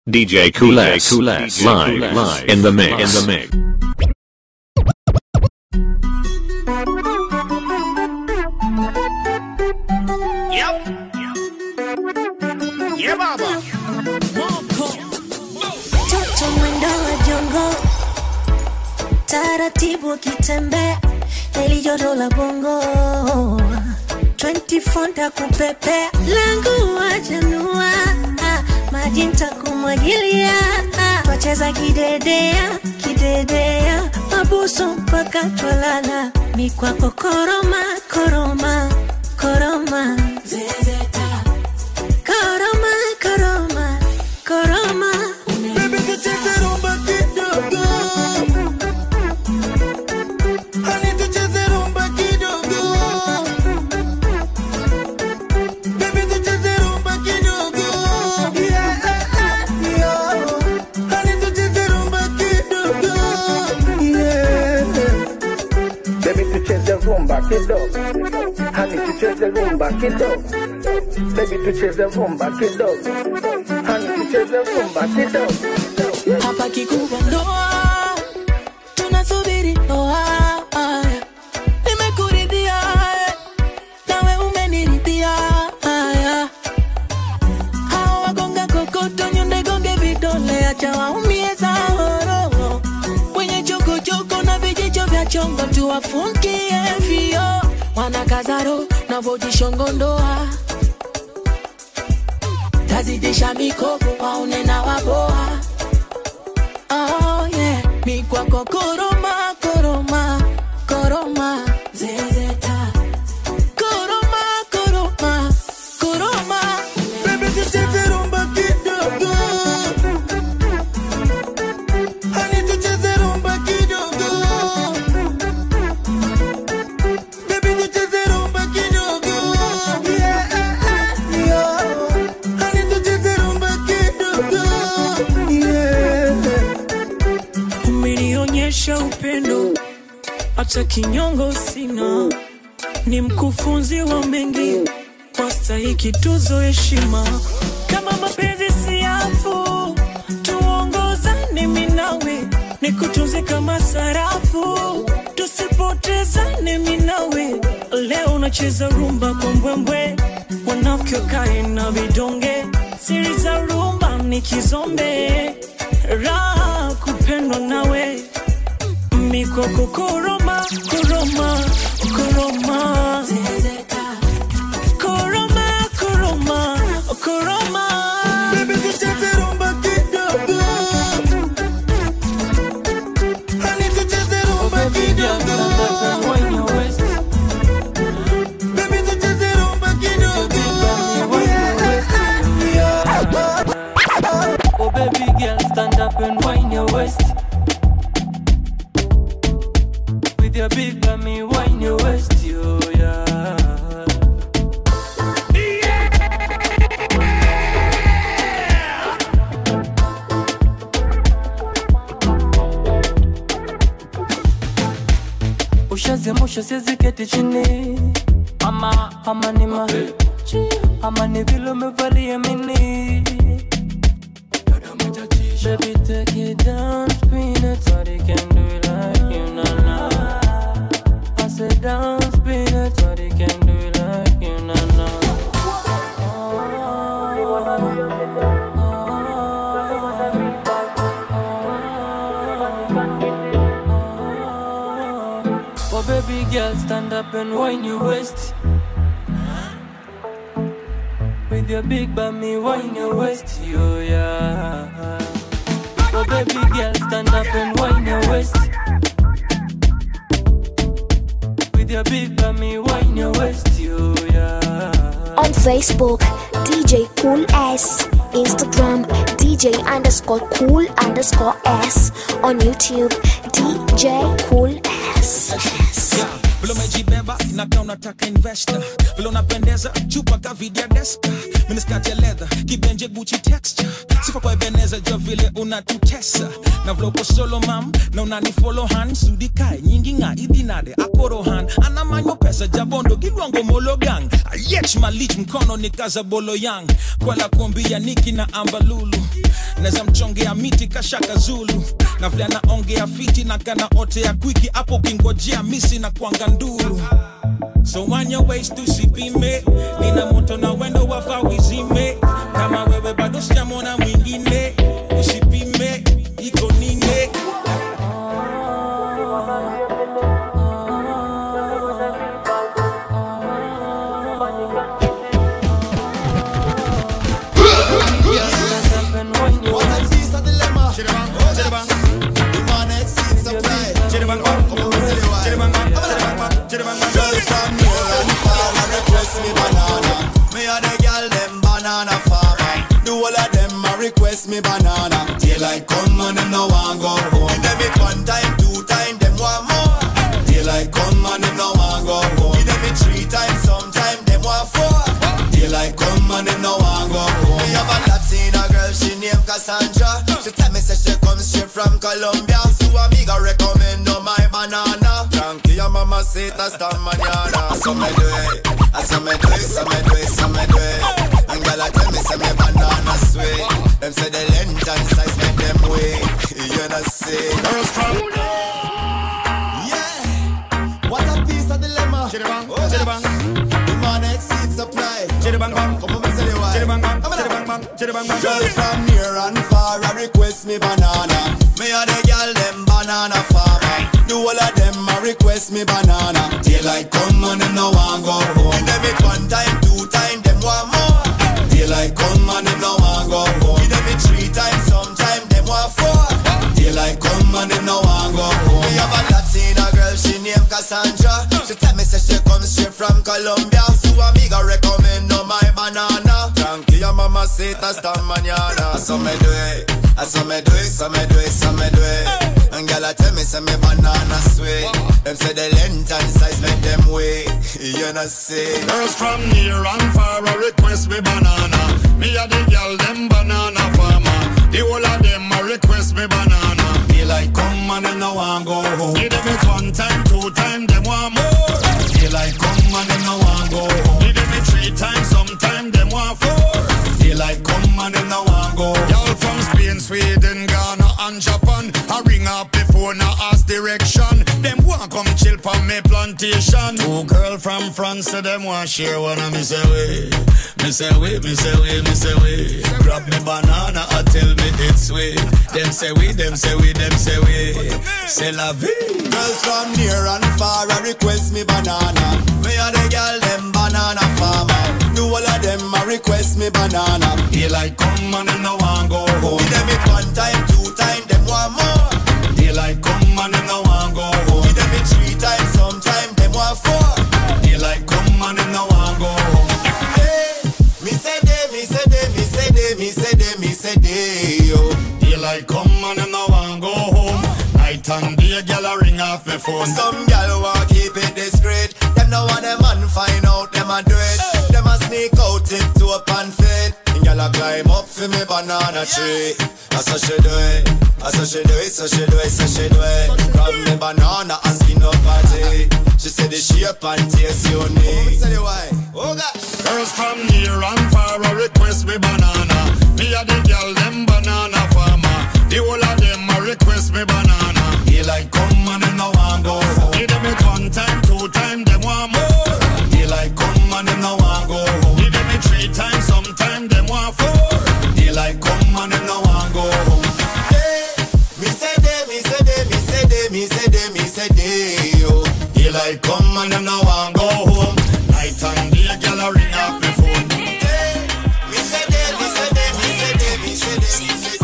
DJ Coolest, Coolest, live, live, in the mix, in the mix. Yep. Yeah, baba. Toto mwendo wa jongo, taratibu akitembea, heli joto la bongo 24 ntakupepea, langu wajanua, maji ntakumwagilia, twacheza kidedea kidedea, mabusu mpaka twalala, mikwako koroma koroma koroma zezeta koroma koroma koroma Baby, tucheze rumba kidogo. Honey, tucheze rumba kidogo. Baby, tucheze rumba kidogo. Yeah, yeah. Honey, tucheze rumba kidogo. Yeah. Baby tucheze rumba kidogo, hani tucheze rumba kidogo. Baby tucheze rumba kidogo, hani tucheze rumba kidogo. hapa kikubwa ndoa tunasubiri ndoa nimekuridhia eh, nawe umeniridhia haya hawa wagonga kokoto nyonde gonge vidole acha waumie saoro wenye chokochoko na vijicho vya chongo tuwafungie vio wanakazaro navojishongondoa tazidisha mikopo waone na waboa Oh yeah, mi kwako koroma koroma koroma zezeta koroma koroma koroma Baby, tucheze rumba kidogo. Honey, tucheze rumba kidogo. Baby, tucheze rumba kidogo. Yeah, yeah. Honey, tucheze rumba kidogo. Yeah. umenionyesha upendo hata kinyongo sina ni mkufunzi wa mengi wastahiki tuzo heshima kama mapenzi siafu tuongozane minawe nikutunze kama sarafu tusipotezane minawe leo unacheza rumba kwa mbwembwe wanafiki wakae na vidonge siri za rumba ni kizombe raha kupendwa nawe mikoko koroma koroma koroma zezeta koroma koroma koroma Baby, tucheze rumba kidogo. Honey, tucheze rumba kidogo. Baby, tucheze rumba kidogo. Yeah, yeah. Oh baby girl, stand up and wind your waist. With your big bummy, wind your waist, yo yeah. Ushazimusha siwezi keti chini ama ama ni ma ama ni vile umevalia mini Baby, take it down, spin it. Nobody can do it like you, na na. I said down, spin it. Nobody can do it like you, na na. Oh, baby girl, stand up and wind your waist. With your big bummy, wind your waist, yo yeah. Oh baby girl, stand up and wind your waist. With your big bummy, wind your waist, yo yeah. On Facebook, DJ Cool S. Instagram, DJ underscore cool underscore S. On YouTube, DJ Cool S. S. vile umejibeba inakaa unataka investor vile unapendeza chupa kavidia deska miniskati ya leather kibenje guchi texture sifa kwa ebeneza naweza jua vile unatutesa na vile uko solo mam na unanifolo han sudikae nyingi nga idinade akorohan anamanyo pesa jabondo gilwango mologang ayech malich mkono ni kaza bolo yang kwela kuambia niki na ambalulu naweza mchongea miti kashaka zulu na vile anaongea fiti na kana ote ya kwiki hapo ukingojea misi na kwanga nduru so on your ways tusipime nina moto na wendo wafa wizime kama wewe bado sijamona mwingine usipime iko nine Girls from near and far a request me banana. Me a the girl them banana farmer. Do all of them a request me banana. Daylight come and them no want go home. Give them it one time, two time, them want more. Daylight come and them no want go home. Give them it three times, sometime them want four. Daylight come and them no want go home. Me have a Latina girl, she named Cassandra. She tell me say she comes straight from Colombia. So amiga recommend no my banana. Tranquilla mama say hasta mañana. So me do it, I so me do it, so me do it, so me do it. And girl I tell me say me banana sweet. Them say the length and size make them wait. You know see. Girls from yeah. What a piece of dilemma. Chitty-bang, oh, chitty-bang. Demand exceeds supply. Chitty-bang, bang. Come on, me say the why. Chitty-bang, bang. Chitty-bang, bang. Chitty-bang, bang. Girls from near and far a request me banana. Me a the girl them banana farmer. Do all of them a request me banana. Daylight come and them no want go home. Give them it one time, two time, them want more. Daylight come and them no want go home. Give them it three times, sometime them want four. Daylight come and them no want go home. Me have a Latina girl, she named Cassandra. She tell me say she comes straight from Colombia. So amiga recommend no my banana. Tranquilla mama say hasta mañana. So me do it, I so me do it, so me do it, so me do it. And girl I tell me say me banana sweet. Them say the length and size make them wait. You know see. Girls from near and far a request me banana. Me a the girl them banana farmer. The whole of them a request me banana. Daylight come and them no want go home. Give them it one time, two time, them want more. Daylight come and them no want go home. Give them it three times, sometime them want four. Daylight come and them no want go home. Y'all from Spain, Sweden, Ghana and Japan. I ring up the phone, I ask direction. Them want come chill for me plantation. Two girl from France, say them want share one of me say way. Me say way, me say way, me say way. Grab me banana, I tell me it's sweet. Them say we, them say we, them say we. C'est la vie. Girls from near and far a request me banana. Me a the girl them banana farmer. Do all of them a request me banana. Daylight come and them no want go home. Give them it one time, two time, them want more. Daylight come and them no want go home. Give them it three times, sometime them want four. Daylight come and them no want go home. Hey, me say they, me say they, me say they, me say they, me say they, yo. Daylight come and them no want go home. Night and day, girl a ring off me phone. Some gal want keep it discreet. Them no want them man find out them a do it. Them a sneak out it to up and fit. And gal a climb up for me banana tree. That's how she do it. That's how she do it. So she do it. So she do it. Grab me banana and skin up party. She said the shape and taste you need. Say the why? Oh gosh. Girls from near and far a request me banana. Me a the girl them banana farmer. The whole of them a request me banana. Daylight come and them no want go home. Give them it one time, two time, them want more. Daylight come and them no want go home. Give them it three times, sometime them want four. Daylight come and them no want go home. Hey, me say they, me say they, me say they, me say they, me say they, yo. Daylight come and them no want go home. Night and day, girl a ring off me phone. Hey, me say they, me say they, me say they, me say they, me say they.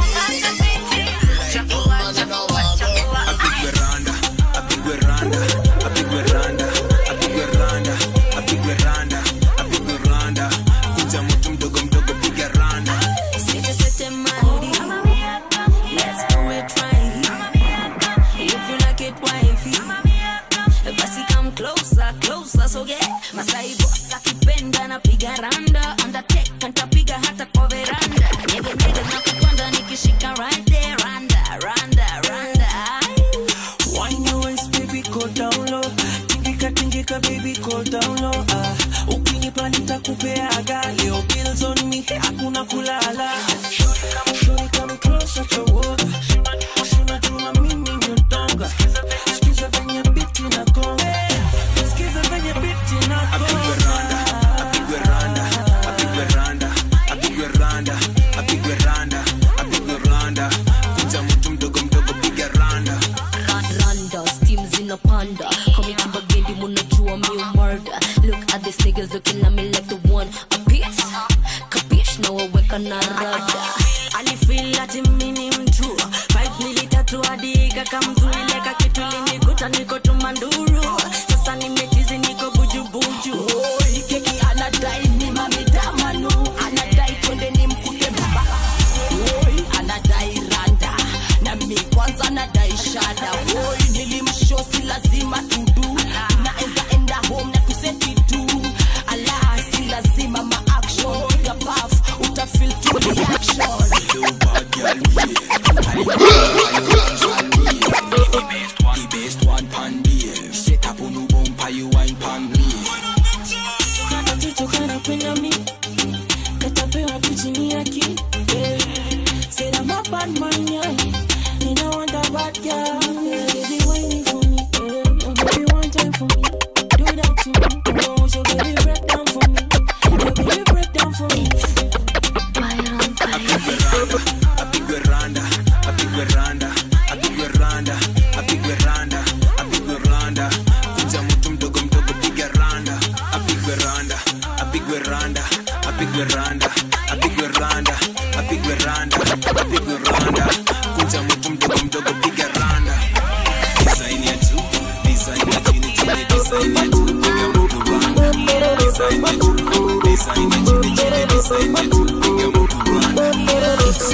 A big veranda, a big veranda, a big veranda, a big veranda, a big veranda, a big veranda. Kuja mtu mdogo mdogo piga randa. Sete sete mighty. Let's do it right. If you like it, wifey. Basi come closer, closer, so get down low ah. ukinipa nitakupeaga leo bills on me hakuna kulala Shorty come closer to water unajua mimi ni mtonga sikiza venye biti na gonga sikiza venye biti na apigwe randa apigwe randa apigwe randa apigwe randa apigwe randa apigwe randa kuja mtu mdogo mdogo piga randa Randa, steam zinapanda Kami kibagendi munajua mi murder Look at these niggas looking at me like the one a piece Kapish na waweka na rada alifeel ati mimi ni mtu five mili tatu hadi ikakamzuileka kitu linikuta niko tumanduru sasa nimechizi niko bujubuju Oi, keki anadai ni mamidamanu anadai twende ni mkute baba Oi, anadai randa na mi kwanza nadai shada Oi, nilimshosi lazima tudu naeza enda home na kuseti tu ala si lazima maaction piga paf utafil tu reaction The best one pan beer. Set up on no bumper, you wine pan me. katoto kanapenda mi katapewa kuchini yaki sina mapanmanya ninawanda bad girl baby whining for me oh baby one time for me do that to me oh so baby break down for me oh baby break down for me Apigwe randa, apigwe randa, apigwe randa, apigwe randa, apigwe randa. Kuja mtu mdogo mdogo piga randa, apigwe randa, apigwe randa, apigwe randa, apigwe randa, apigwe randa, apigwe randa. Kuja mtu mdogo mdogo piga randa. Design ya juu, design ya chini chini, design ya juu, piga mtu randa. Design ya juu, design ya chini chini, design ya juu, piga mtu randa. It's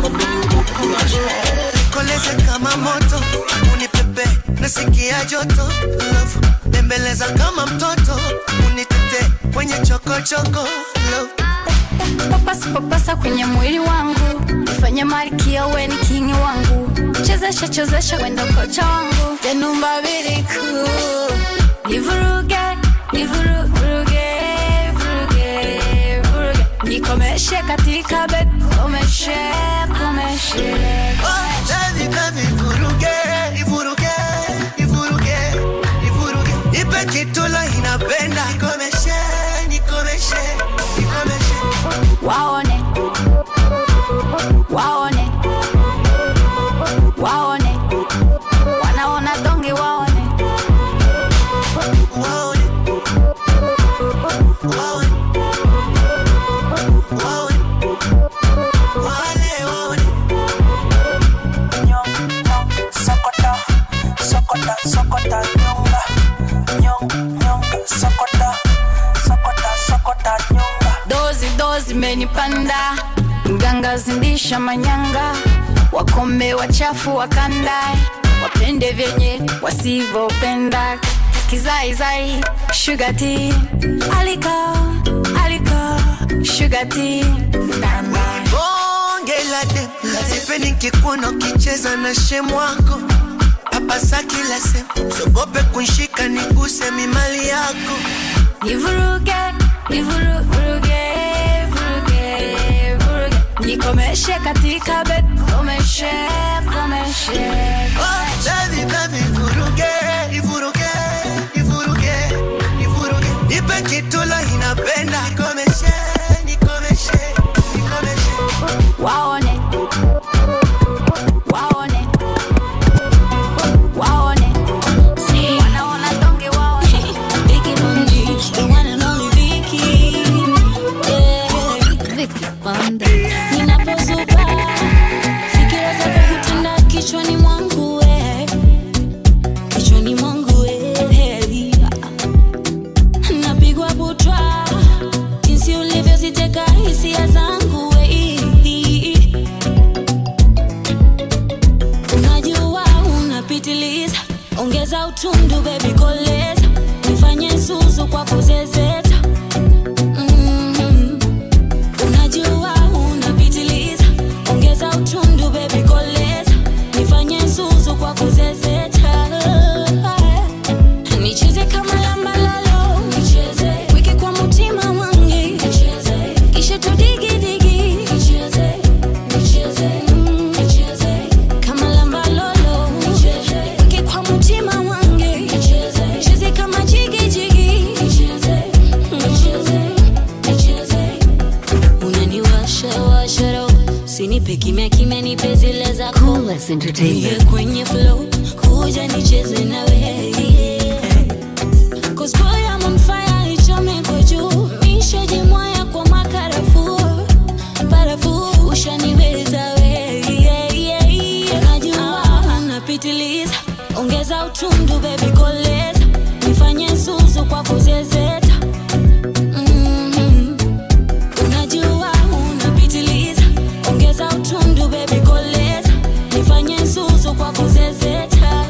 koleze kama moto unipepe nasikia joto love bembeleza kama mtoto unitete kwenye chokochoko love papasa papasa kwenye mwili wangu fanye malkia we ni kingi wangu chezesha chezesha wenda kocha wangu yanumba biriku nivuruge nivuruge vuruge vuruge nikomeshe katika bed komeshe komeshe Baby, baby, vuruge, ivuruge, ivuruge, ivuruge. Ipe kitula inapenda nikomeshe, nikomeshe, nikomeshe. waone waone waone wanaona donge waone Waone, waone, waone, wale waone. Sokota, sokota, sokota, nyonga, nyong, nyonga, sokota, sokota, sokota, nyonga. dozi dozi menipanda mganga zindisha manyanga wakome wachafu wakandae wapende vyenye wasivyopenda kizaizai shugati aliko aliko shugati bonge la dem sipendi nkikuona ukicheza na shemu wako papasa kila sehemu sogope kunshika niguse mimali yako nivuruge nivuruge vuruge vuruge nikomeshe katika bed komeshe komeshe Baby, baby, vuruge, ivuruge, ivuruge, ivuruge. Nipe kitula inapenda nikomeshe, nikomeshe, nikomeshe. waone waone waone wanaona donge waone Vicky Bundy, the one and only Vicky. Yeah, Vicky Bundy. Ninapozuka, fikira zako hutanda kichwani mwangu we. Kichwani mwangu we. Napigwa butwa, jinsi ulivyoziteka hisia zangu we. Unajua unapitiliza, ongeza utundu baby koleza, nifanye zuzu kwa kuzezeta. Mhm. Unajua unapitiliza, ongeza utundu baby koleza, nifanye zuzu kwa kuzezeta. Nicheze kama lambalalo, kimenipe zile za Coolest Entertainment. Niye kwenye flow kuja nicheze na wewe Cause boy I'm on fire ichome kwa juu Nishajimwaya kwa makarafu Barafu ushaniweza wewe Najua napitiliza Ongeza utundu baby koleza Nifanye zuzu kwa kuzezeta Mhm. Unajua unapitiliza Ongeza utundu baby koleza Nifanye zuzu kwa kuzezeta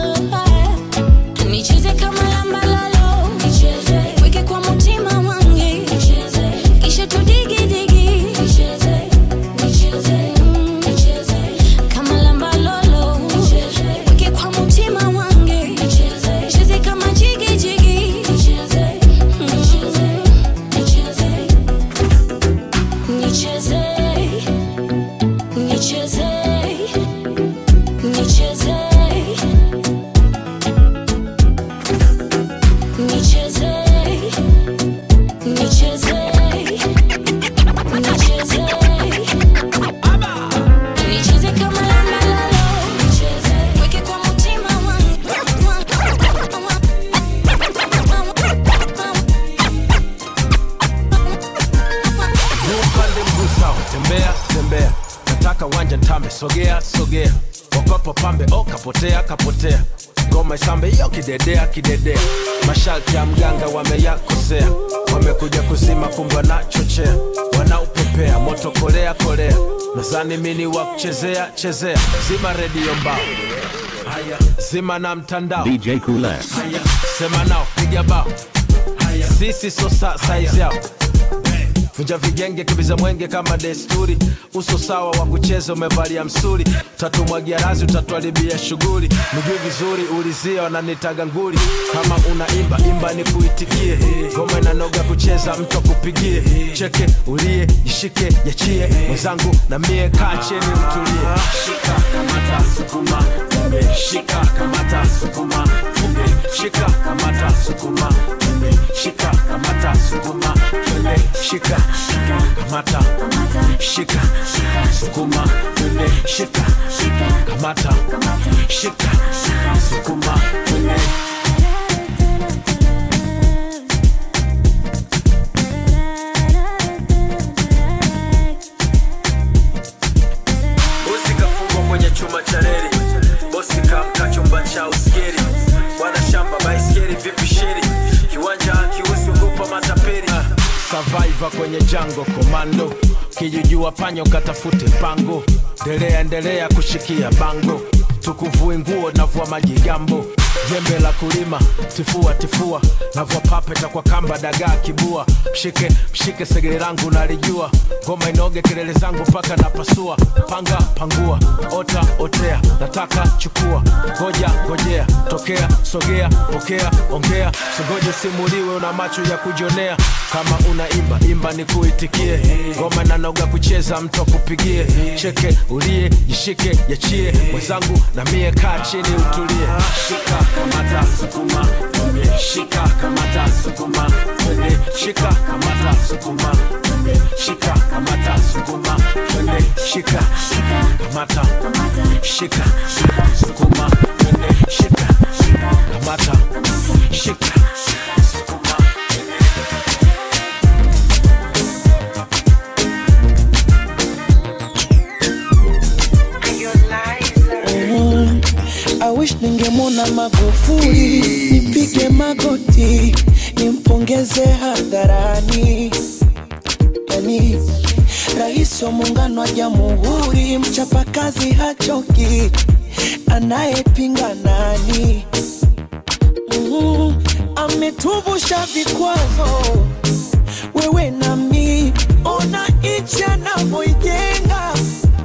Nicheze kama lamba lalo Nicheze Weke kwa mutima wangi Nicheze Kisha tudigidigi Nicheze Nicheze mm, Nicheze Kama lamba lolo Nicheze Weke kwa mutima wangi Nicheze Nicheze kama jigi jigi Nicheze Nicheze Nicheze Nicheze Nicheze Nicheze Nicheze Nicheze Nicheze Nicheze kama lamba lalo Nicheze Weke kwa mutima upande mguu sawa tembea tembea nataka wanja ntame sogea sogea wakopo pambe o kapotea kapotea ngoma isambe iyo kidedea kidedea masharti ya mganga wameyakosea wamekuja kuzima kumbe wanachochea wanaupepea moto kolea kolea nazani mini wa kuchezea chezea zima redio mbao haya zima na mtandao DJ Cool S. haya sema nao piga bao haya sisi so sa size yao vunja vigenge kibiza mwenge kama desturi uso sawa wa kucheza umevalia msuri tatumwagia razi utatuharibia shughuli mjui vizuri ulizia wananitaga nguli kama unaimba imba ni kuitikie ngoma inanoga kucheza mtu akupigie cheke ulie jishike yachie mwenzangu na mie kaa cheni utulie shika kamata sukuma tumbe shika kamata sukuma tumbe shika kamata sukuma tumbe shika kamata sukuma tumbe shika kamata shika sukuma tumbe shika kamata shika sukuma tumbe bosi kafungwa kwenye chuma cha reli bosi kamka chumba cha uskeri bwana shamba baiskeri vipi sheri kiwanja akiusi ugopa mataperi survivor kwenye jango komando kijujua panyo katafute pango ndelea endelea kushikia bango tukuvue nguo navua majigambo jembe la kulima tifua tifua navua papeta kwa kamba dagaa kibua mshike mshike segere langu nalijua ngoma inoge kelele zangu mpaka napasua panga pangua ota otea nataka chukua ngoja ngojea tokea sogea pokea ongea singoje simuliwe una macho ya kujionea kama unaimba imba ni kuitikie ngoma nanoga kucheza mtu akupigie cheke ulie jishike yachie mwenzangu na mie kaa chini utulie shika kamata sukuma twende shika kamata sukuma twende shika kamata sukuma twende shika kamata sukuma twende shika kamata shika sukuma twende shika kamata shika sukuma Mm, I wish ningemwona Magufuli nipige magoti nimpongeze hadharani, yani rais wa muungano wa jamhuri, mchapakazi hachoki, anayepinga nani? Mm, ametuvusha vikwazo, wewe nami, ona nchi anavyoijenga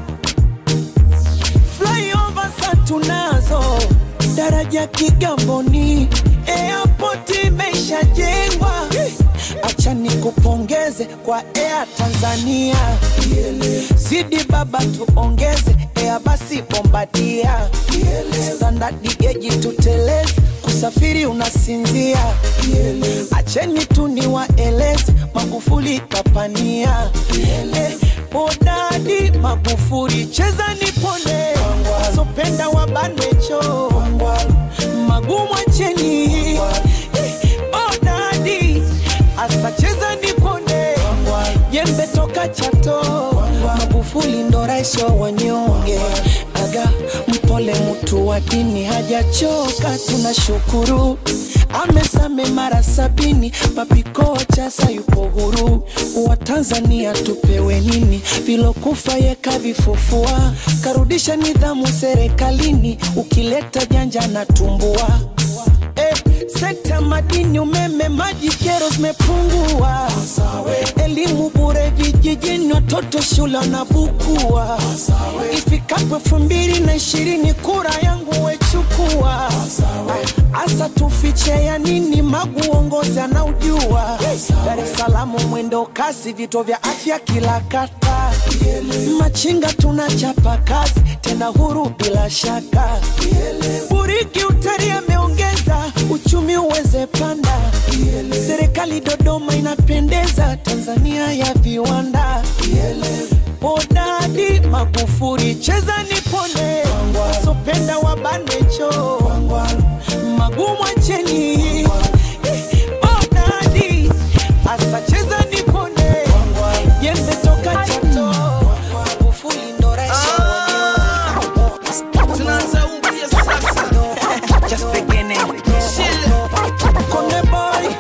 flyover sa tunazo daraja Kigamboni, airport imeshajengwa. Acha nikupongeze kwa Air Tanzania, zidi baba tuongeze Air basi Bombardia, standard geji tuteleze kusafiri unasinzia. Acheni tu niwaeleze Magufuli kapania, Eh, Odadi Magufuli, cheza nipone, wasopenda wabanwecho, magumu acheni. Odadi asa cheza nipone, jembe toka Chato, Magufuli ndo rais wa wanyonge, aga mpole mtu wa dini hajachoka, tunashukuru amesame mara sabini, papiko chasa yupo huru. Wa Tanzania tupewe nini? Vilokufa yeka vifufua, karudisha nidhamu serikalini, ukileta janja na tumbua Eh, sekta madini, umeme, maji, kero zimepungua. Elimu bure vijijini, watoto shule wanabukua. Ifikapo elfu mbili na ishirini kura yangu wechukua. Asa tufiche ya nini? Magu uongozi anaujua. Dar es Salaam mwendo kasi, vituo vya afya kila kata. Machinga tunachapa kazi tena huru bila shaka. Buriki utari ameongeza uchumi uweze panda. Serikali Dodoma inapendeza, Tanzania ya viwanda. Odadi Magufuli, cheza nipone, wasopenda wabanwecho, magumu acheni. Odadi asa cheza nipone, jembe toka Chato, Magufuli ndo rais wa Tunaanza upya sasa. Just beginning. Chill. Konde boy.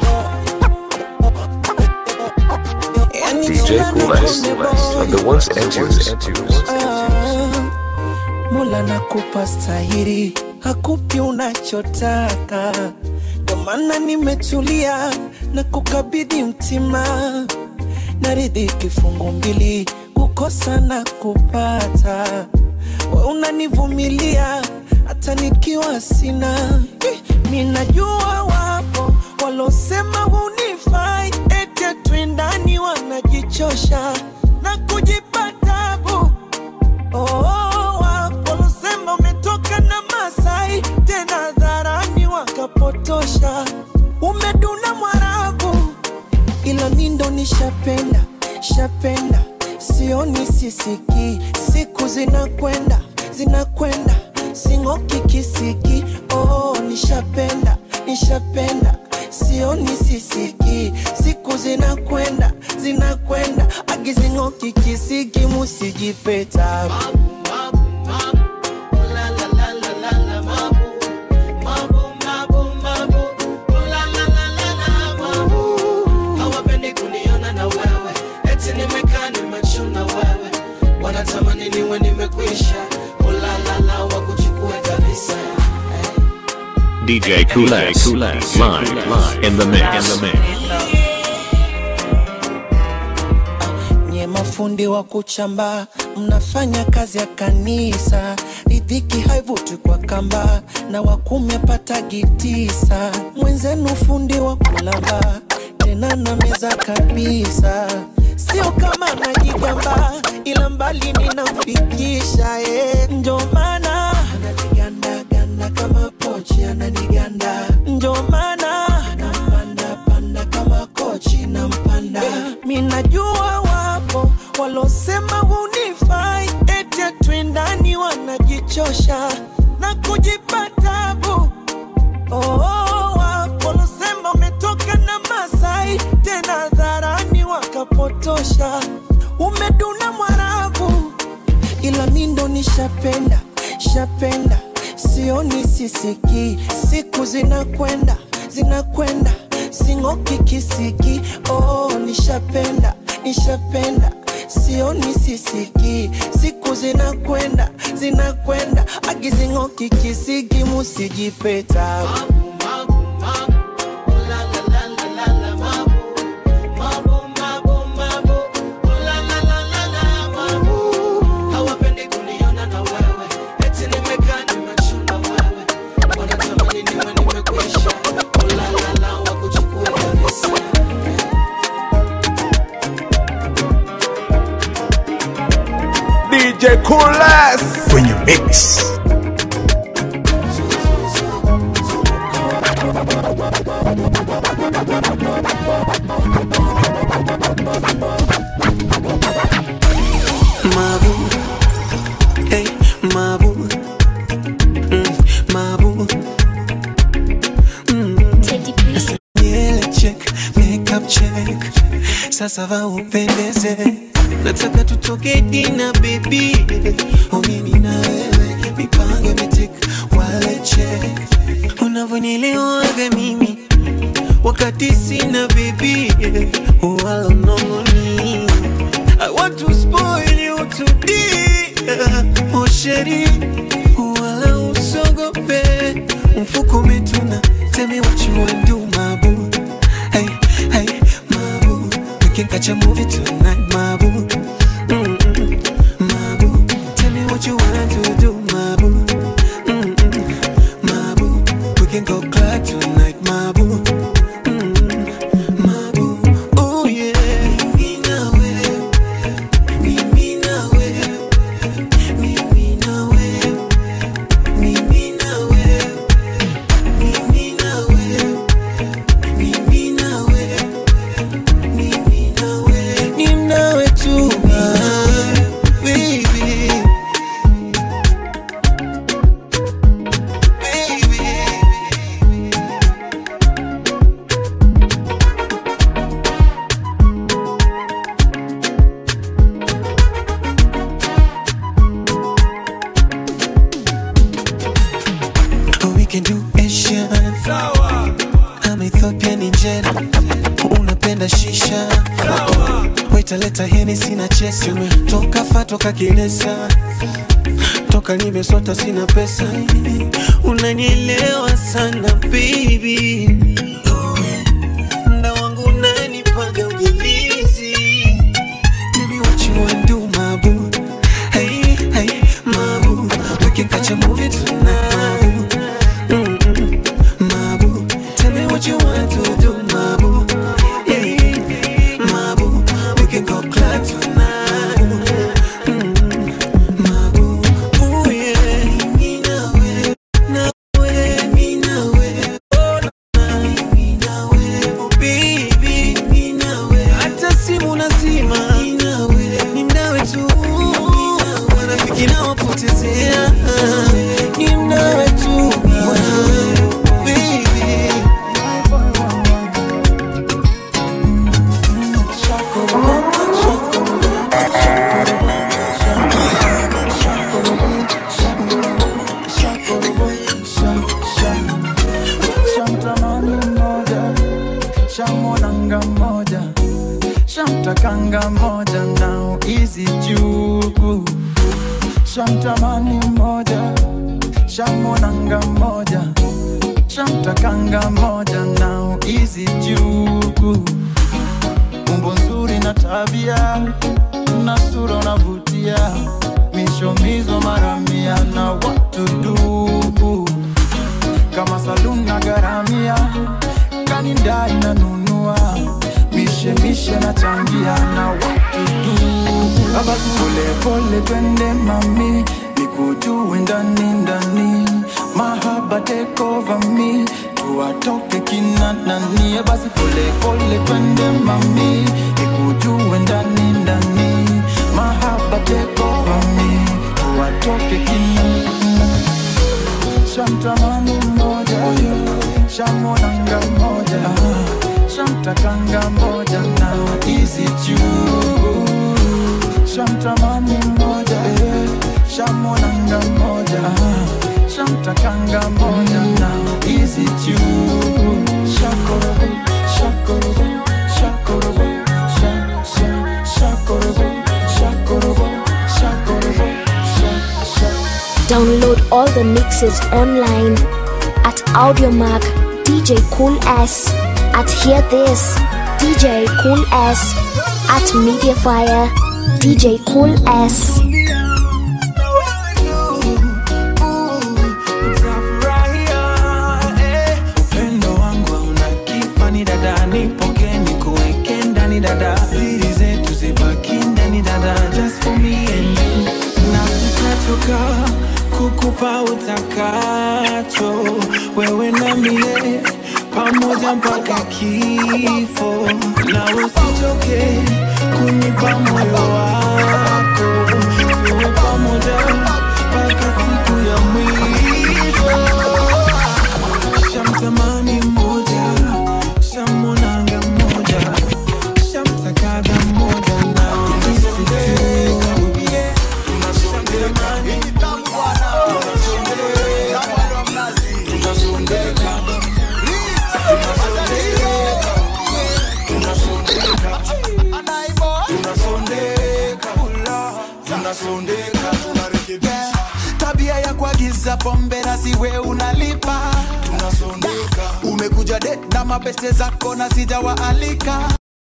Yani DJ kila Cool na S, Konde boy. the ones and twos. Ah, Mola nakupa stahiri, hakupi unachotaka, ndo maana nimetulia na kukabidhi mtima, naridhi kifungu mbili, kukosa na kupata, we unanivumilia hata nikiwa sina. Eh, Mi najua wapo walosema hunifai, ete twendani wanajichosha na kujipa tabu Oh, wakolosema umetoka na Masai tena dharani wakapotosha, umeduna Mwarabu, ila mi ndo nishapenda shapenda, sioni sisiki, siku zinakwenda zinakwenda, sing'oki kisiki. Oh, nishapenda nishapenda, sioni sisiki, siku zinakwenda zinakwenda, agizing'oki kisiki, musijipeta hawapendi kuniona na wewe eti nimekaa nimechuna wewe wanatamani niwe nimekwisha ulalala wakuchukue kabisa DJ Cool S, live, live, in the mix, in the mix. nye mafundi wa kuchamba mnafanya kazi ya kanisa ridhiki haivuti kwa kamba na wakumi apatagi tisa mwenzenu fundi wa kulamba tena na meza kabisa sio kama najigamba ila mbali ninamfikisha eh. njo maana ananigandaganda kama pochi ananiganda njo maana nampandapanda kama kochi nampanda mi najua wapo walosema hunifai ete twendani wanajichosha na kujipa tabu Oh, wapo walosema umetoka na Masai tena dharani wakapotosha, umeduna Mwarabu, ila mi ndo nishapenda shapenda, sioni sisiki, siku zinakwenda zinakwenda, sing'oki kisiki. Oh, nishapenda nishapenda sioni sisiki, siku zinakwenda zinakwenda, agizing'oki kisiki, musijipeta hawapendi kuniona na wewe eti nimekaa nimechuna wewe wanatamani niwe nimekwisha ulalala wakuchukue kabisa DJ Coolest kwenye mix. mabu mm, mabu mm. Nywele check, makeup check, sasa va upendeze, nataka tutoke dina baby, umimi na wewe, mipango imetik, wale check, unavyonielewaga mimi wakati sina baby, wala unongoni I want to spoil you today, oh sheri, wala usogope, mfuko umetuna, tell me what you want do, my boo. Hey, hey, my boo. We can catch a movie tonight, my boo. Mm-mm, my boo. Tell me what you want to do, my boo. Mm-mm, my boo. We can go club tonight, my boo. Mm-mm, my boo. Oh yeah. Mimi na wewe. Mimi na wewe. Mimi na wewe. Mimi na wewe. Mimi na wewe. Mimi na wewe. Mimi na wewe. Ni nawe tu, ah, baby. Oh, we can do Asian. Sawa. I'm Ethiopian in Jeddah. Unapenda shisha. Sawa. Wait, leta Hennessy na chesi. Toka fa toka kilesa. Toka nimesota sina pesa. Unanielewa sana baby. Mda wangu unanipaga ujilizi. Tell me what you wanna do, my boo. Hey, hey, my boo. We can catch a movie tonight, my boo. Mm-mm, my boo. Tell me what you want to do, my boo. Hey, my boo. We can go club tonight. Mm-mm, my boo. Ooh, yeah. Mimi na wewe, na wewe, mimi na wewe. Oh, na mimi na wewe. Oh, baby, mimi na wewe. Hata simu nazima. Mimi na wewe. Ni mnawe tu. Marafiki nawapotezea. Ni mnawe tu. Baby. Shamtamani moja, shamwonanga moja, shamtakanga moja nao izi jugu. Shamtamani moja, shamwonanga moja, shamtakanga moja nao izi jugu. Umbo nzuri na tabia na sura unavutia, mishomizo mara mia na watu dugu kama saluni na garamia kanindai nanunua mishemishe na changia na watu tu abasi polepole twende mami nikujue ndani ndani mahaba take over me tuwatoke kina nani basi polepole twende mami nikujue ndani ndani mahaba take over me tuwatoke kina shamtamani mmoja shamwonanga mmoja shamtakanga mmoja na izi juu shamtamani mmoja shamwonanga mmoja shamtakanga mmoja na izi juu shakorobo shakorobo shakorobo sha- sha- shakorobo shakorobo shakorobo sha- sha- Download all the mixes online at Audiomack DJ Cool S, at Hear This DJ Cool S, at Mediafire DJ Cool S. upendo wangu hauna kifani dada nipoke nikuweke ndani dada siri zetu zibaki ndani dada just for me and you na sitatoka kukupa utakacho wewe na mie pamoja mpaka kifo na usichoke kunipa moyo wako tuwe pamoja mpaka kuagiza pombe na siwe unalipa tunasondeka umekuja det na mabeste zako na sijawaalika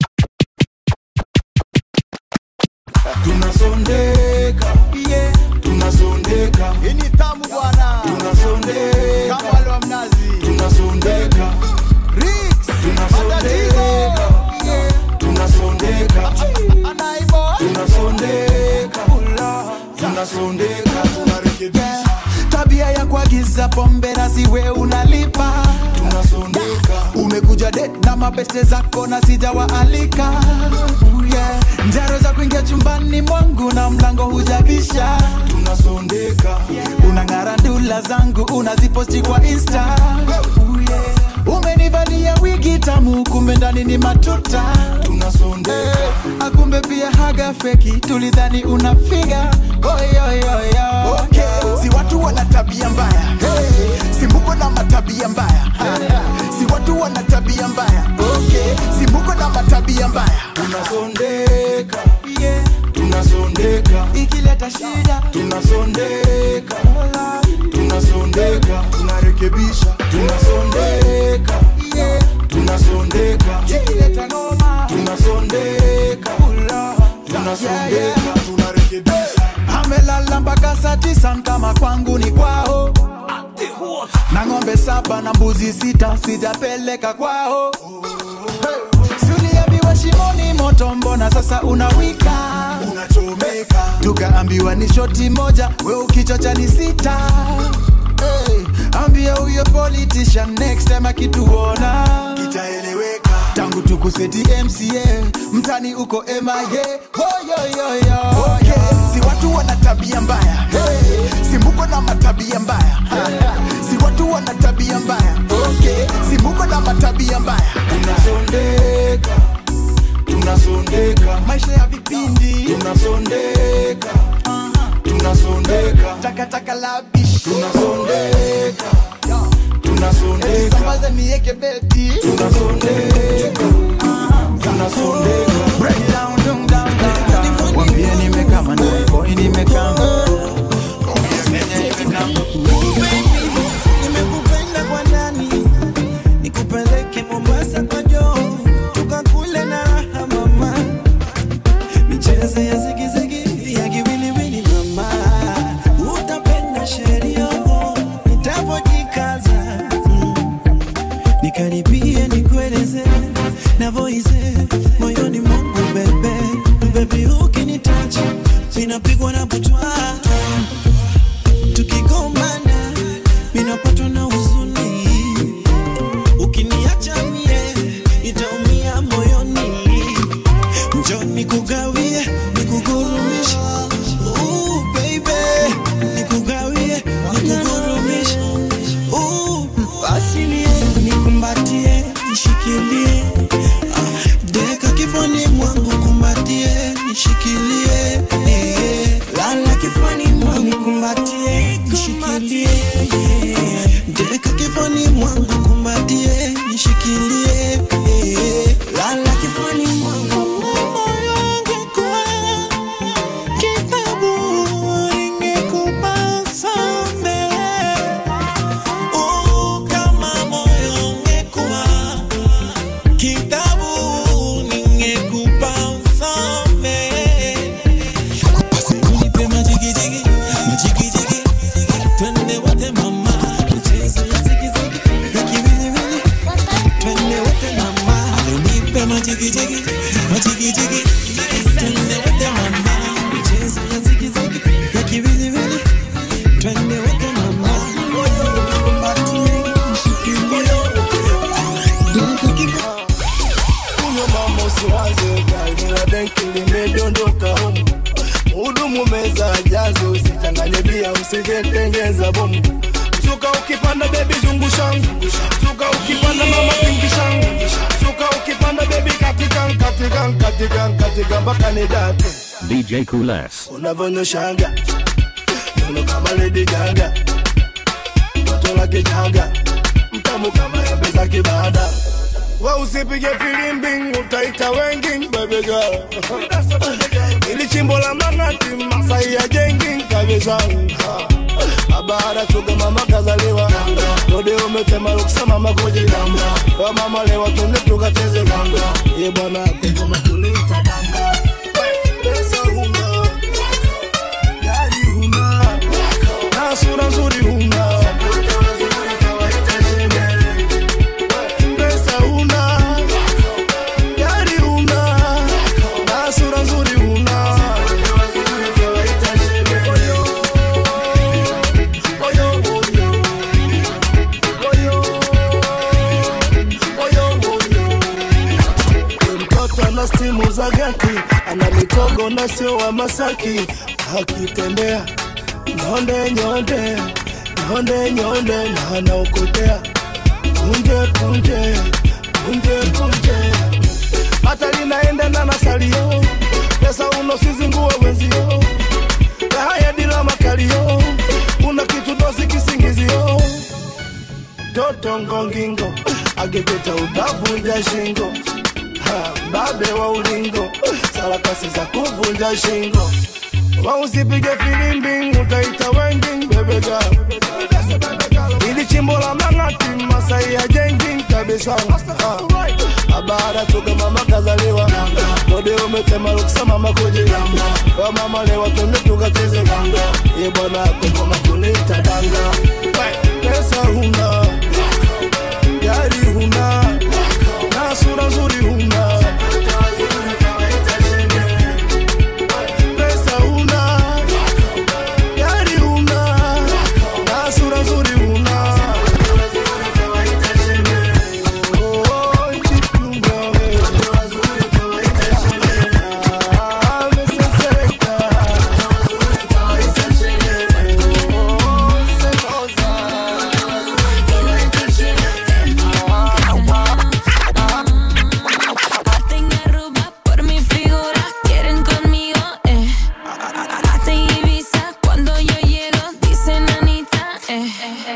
tunasondeka yeah. tunasondeka ini tamu bwana tunasondeka kama wale wa mnazi tunasondeka Rix tunasondeka yeah. tunasondeka anaibo tunasondeka tunasondeka tunarekebisha tabia ya kuagiza pombe na siwe unalipa tunasondeka umekuja det na mabeste zako na sijawaalika yeah. njaro za kuingia chumbani mwangu na mlango hujabisha tunasondeka unang'ara ndula zangu unaziposti kwa insta yeah. umenivalia wigi tamu kumbe ndani ni matuta tunasondeka akumbe pia haga feki tulidhani unafiga oyoyoyo okay. si watu wana tabia mbaya hey. si mbuko na matabia mbaya si watu wana tabia mbaya okay. si mbuko na matabia mbaya tunasondeka yeah. tunasondeka ikileta shida tunasondeka tunasondeka tunarekebisha tunasondeka yeah. tunasondeka ikileta noma tunasondeka tunasondeka tunarekebisha amelala mpaka saa tisa kama kwangu ni kwao na ng'ombe saba na mbuzi sita sijapeleka kwao hey. Suliambiwa shimoni moto, mbona sasa unawika unachomeka? Tukaambiwa ni shoti moja, we ukichocha ni sita. Hey, ambia huyo politician next time akituona kitaeleweka. Tangu tukuseti MCA mtani uko MIA Woyoyoyo. Okay, si watu wana tabia mbaya hey, si mbuko na matabia mbaya si watu wana tabia mbaya okay, si mbuko na matabia mbaya tunasondeka tunasondeka maisha ya vipindi tunasondeka tunasondeka takataka la bishi tunasondeka tunasondeka sambaza nieke beti tunasondeka tunasondeka break it down down down down down wambie nimekama na boy nimekama nimekupenda kwa ndani nikupeleke mombasa kwa joo tukakule na raha mama michezo ya zigizigi ya kiwiliwili mama utapenda sheria nitapojikaza mm. nikaribie nikueleze navoize moyoni mwangu bebe bebi ukinitacha ninapigwa na butwa tukigombana minapatwa na huzuni ukiniacha mie itaumia moyoni njo nikugawie nikugurumishe Ooh, baby nikugawie nikugurumishe Ooh, basi nie nikumbatie nishikilie Ah, deka kifani mwangu kumbatie nishikilie eh, lala kifani mwangu kumbatie nishikilie eh, deka kifani mwangu kumbatie nishikilie eh, lala kifani mwangu moyo ungekuwa kitabu ingekupa samehe Oh, kama moyo ungekuwa kitabu ningekupa usome. Unipe majigijigi, majigijigi, twende wote mama, michezo ya zigizigi, ya kiwiliwili, twende wote mama. Unipe majigijigi, majigijigi, twende wote mama, michezo ya zigizigi, ya kiwiliwili, twende wote mama. Nikumbatie, nishikilie, Kunywa mama usiwaze gari la benki limedondoka humu. Hudumu meza jaze, usichanganye bia, usijetengeza bomu. Suka ukipanda bebi zungushangu, suka ukipanda mama pingishangu, suka ukipanda bebi katika katika katika katika mpaka ni date DJ Cool S. unavyonyoshaga nono kama Lady Gaga, toto la kijaga, mtamu kama embe za kibada. We usipige filimbi, utaita wengi baby girl. Ili chimbo la mang'ati, Masai ya jengi kabisa. Aba baada chuga mama kazaliwa dode umetema ruksa mama kujigamba wa mama lewa tunde tukacheze ganga ye bwana kengoma tuliita danga pesa huna gari huna na sura nzuri huna pesa huna gari huna na sura nzuri huna mtoto ana stimu za gati ana mitogo na sio wa masaki akitembea nyonde nyonde nyonde nyonde na anaokotea punje punje punje punje hata linaendana na salio pesa unosizingue wenzio haya dila makalio una kitu dosi kisingizio toto ngongingo agepeta utavunja shingo Ha, babe wa ulingo sarakasi za kuvunja shingo wausipige filimbi utaita wengi bebega ili chimbo la mang'ati masai ya jengi kabisa Ha, baada tuga mama kazaliwa dode umetema ruksa mama kujigamba wa mama lewa tunde tukacheze ganga ye bwana kokoma kunita danga pesa huna gari huna na sura nzuri huna pesa huna gari huna na sura nzuri huna Oh, chikunga we. Ah, mesesereka. Hacen arruga por mi figura, quieren conmigo, eh. Hacen Ibiza cuando yo llego, dicen Anita, eh.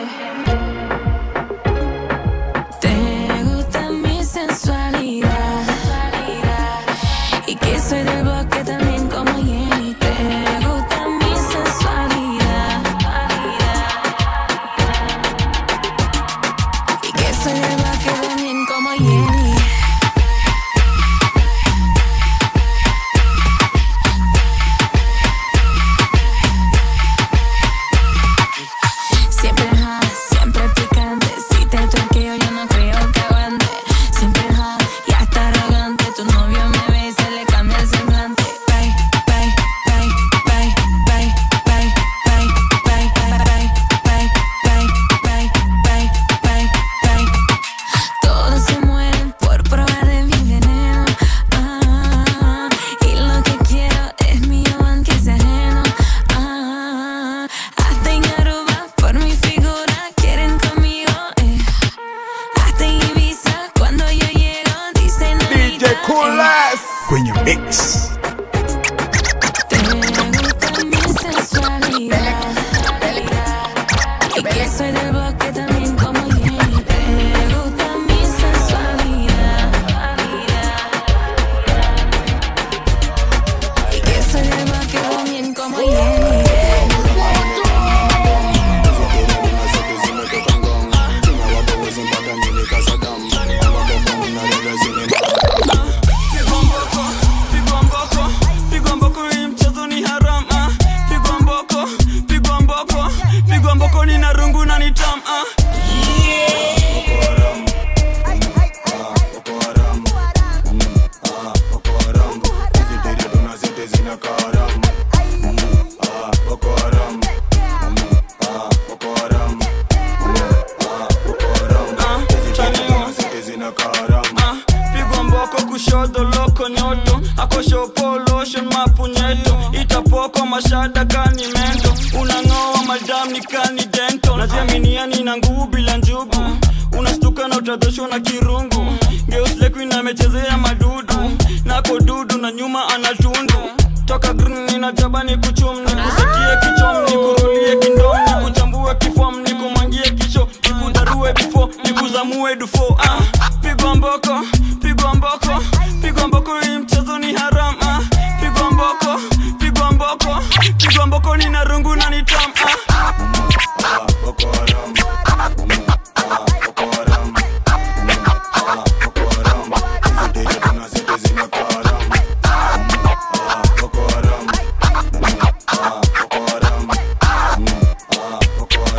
Te gusta mi sensualidad y que soy del bosque también como Jenny. Te gusta mi sensualidad y que soy del bosque también como Jenny. Siempre hot, siempre picante. Si te toqueo, yo no creo que aguante. Siempre hot y hasta arrogante. Tu novio me ve y se le cambia el semblante. Bye, bye, bye, bye, bye, bye, bye, bye, bye, bye, bye, bye, bye, bye, bye, bye. Todos se mueren por probar de mi veneno. Ah, y lo que quiero es mío aunque sea ajeno. Ah, hacen aruba por mi figura, quieren conmigo. Eh. Hacen Ibiza cuando yo llego, dicen DJ Anita, Cool eh. Ass. Kwenye mix. Te gusta mi sensualidad y que soy del bosque también como Jenny. Te gusta mi sensualidad y que soy del bosque también como Jenny. Pigwa mboko, pigwa mboko, pigwa mboko, hii mchezo ni haram ah. Pigwa mboko, pigwa mboko, pigwa mboko, nina rungu na ni tam ah. Ah, pigwa mboko kushoto loko nyoto akoshopo lotion mapunyeto itapoko mashada kani mento unang'oa madam ni kani dento naziaminiani na nguvu bila njugu unastuka na utadhoshwa na kirungu geuslekuina amechezea madudu nako dudu na nyuma anatundu toka green ninajaba ni kuchum ni kusikie kichom ni kurulie kindom ni kuchambue kifom ni kumwangie kisho ni kudarue bifo ni kuzamue dufo ah, pigwa mboko pigwa mboko pigwa mboko hii mchezo ni haram ah, pigwa mboko pigwa mboko pigwa mboko ni na rungu na ni tam ah.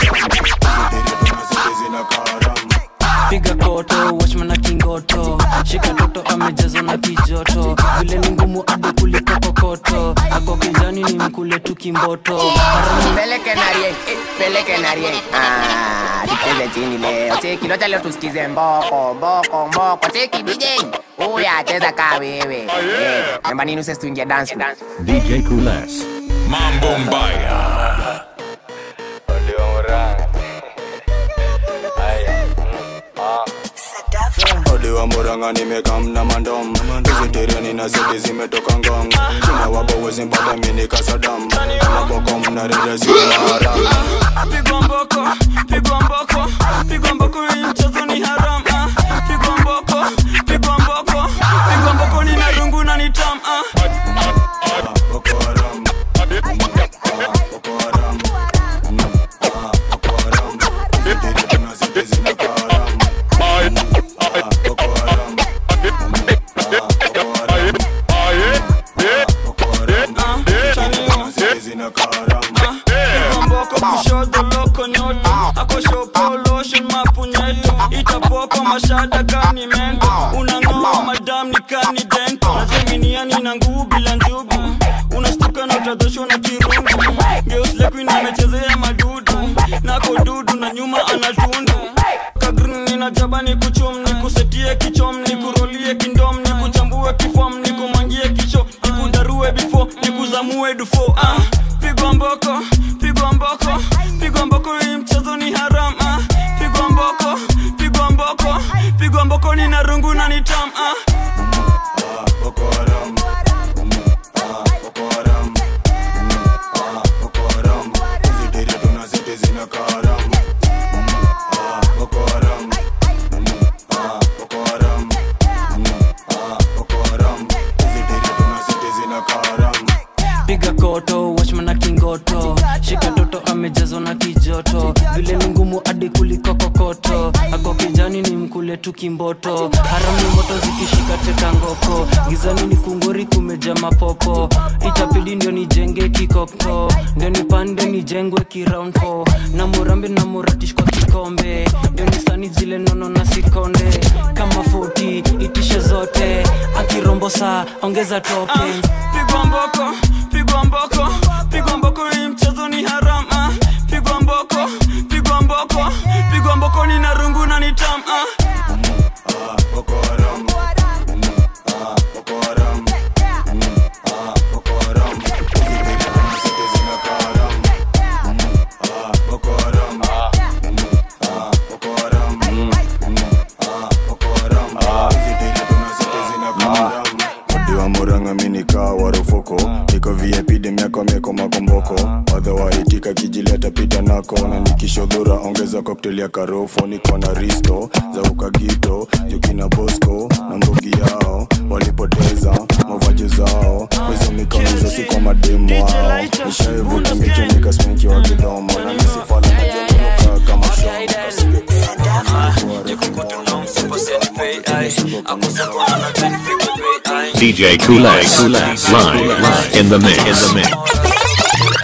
piga koto wachman na kingoto shika toto amejazwa na kijoto vile ni ngumu adi kuliko kokoto ako kijani ni mkule tu kimboto peleke narie eh, peleke narie ah, tucheze chini leo cheki locha leo tusikize mboko mboko mboko cheki dj uya cheza kaa wewe eh, namba nini usesi tuingie dance floor. DJ Cool S. Mambo mbaya. Odiwa muranga nimekamna mandom Vegetarian na zidi zimetoka ngong China wabo wezi mpata mini kasadam Maboko mnarede zili maharam pigwa mboko pigwa mboko pigwa mboko hii mchezo ni haram ah. pigwa mboko pigwa mboko pigwa mboko ni narungu na ni tam ah. mboko kushoto loko nyoto akoshopoloshen mapunyeto itapoko mashada kani mento unang'oa madam ni kani dento nazeminiani na nguu bila njugu unastuka na utadhoshwa na kirungu geuslekuin amechezea madudu nako dudu na nyuma anatundu kagrin ninajaba ni kuchum ni kusetie kichom ni kurolie kindom ni kuchambue kifom ni kumangie kicho ni kudarue bifo ni kuzamue dufo ah, pigwa mboko pigwa mboko pigwa mboko hii mchezo ni haram ah, pigwa mboko pigwa mboko pigwa mboko ni narungu na ni tam ah. piga koto wachman na kingoto shika toto amejazwa na kijoto vile ni ngumu hadi kuliko kokoto ako kijani ni mkule tu kimboto harami moto zikishika teka ngoko gizani ni kungori kumeja mapopo itabidi ndio nijenge kikoko ndio nipande nijengwe kiround four. na murambe na muratish kwa kikombe ndio nisani zile nono na sikonde kama 40 itishe zote akirombo saa ongeza token pigwa mboko pigwa mboko pigwa mboko hii mchezo ni haram ah. pigwa mboko pigwa mboko pigwa mboko ni narungu na ni tam ah. Odiwa muranga minika warufoko Niko VIP demiako mieko makomboko Wadhawaitika kijileta pita nako Na nikishodhura ongeza cocktail ya karofo Niko na risto za ukagito Jukina bosco na mbugi yao Walipoteza mavaji zao Hizo mikono hizo si kwa mademu wao Nishaivuta micho nikasmenki wa kidomo Na nisifala na jokunuka kama DJ Cool S. Live, live in the mix. In the mix.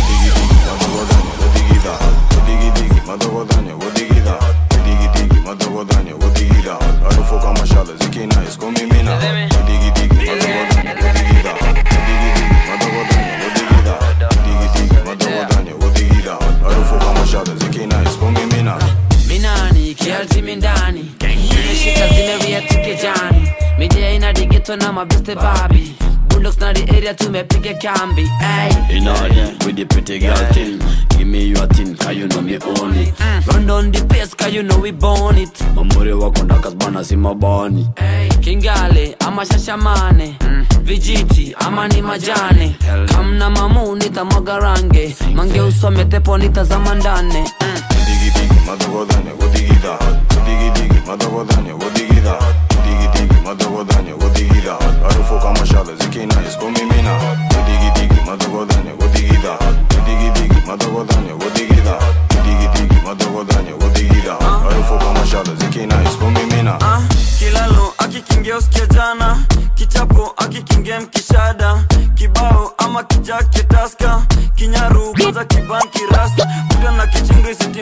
minani kialtimi ndani imeshika zimeria tukejani midia ina digeto na mabeste babi bundox na the area tumepiga kambi ay. In order with the pretty girl thing. Give me your thing, cause you know me own it. run on the pace cause you know we born it Mamuri wako ndakas bana si mabani. kingale ama shashamane vijiti ama ni majane kamna mamu nitamwaga range mange usome tepo nitazama ndane Ah, kilalo akikingia usikia jana kichapo akikingia mkishada kibao ama kijake taska kinyaru kwanza kibanki rasta kuda na kichingri siti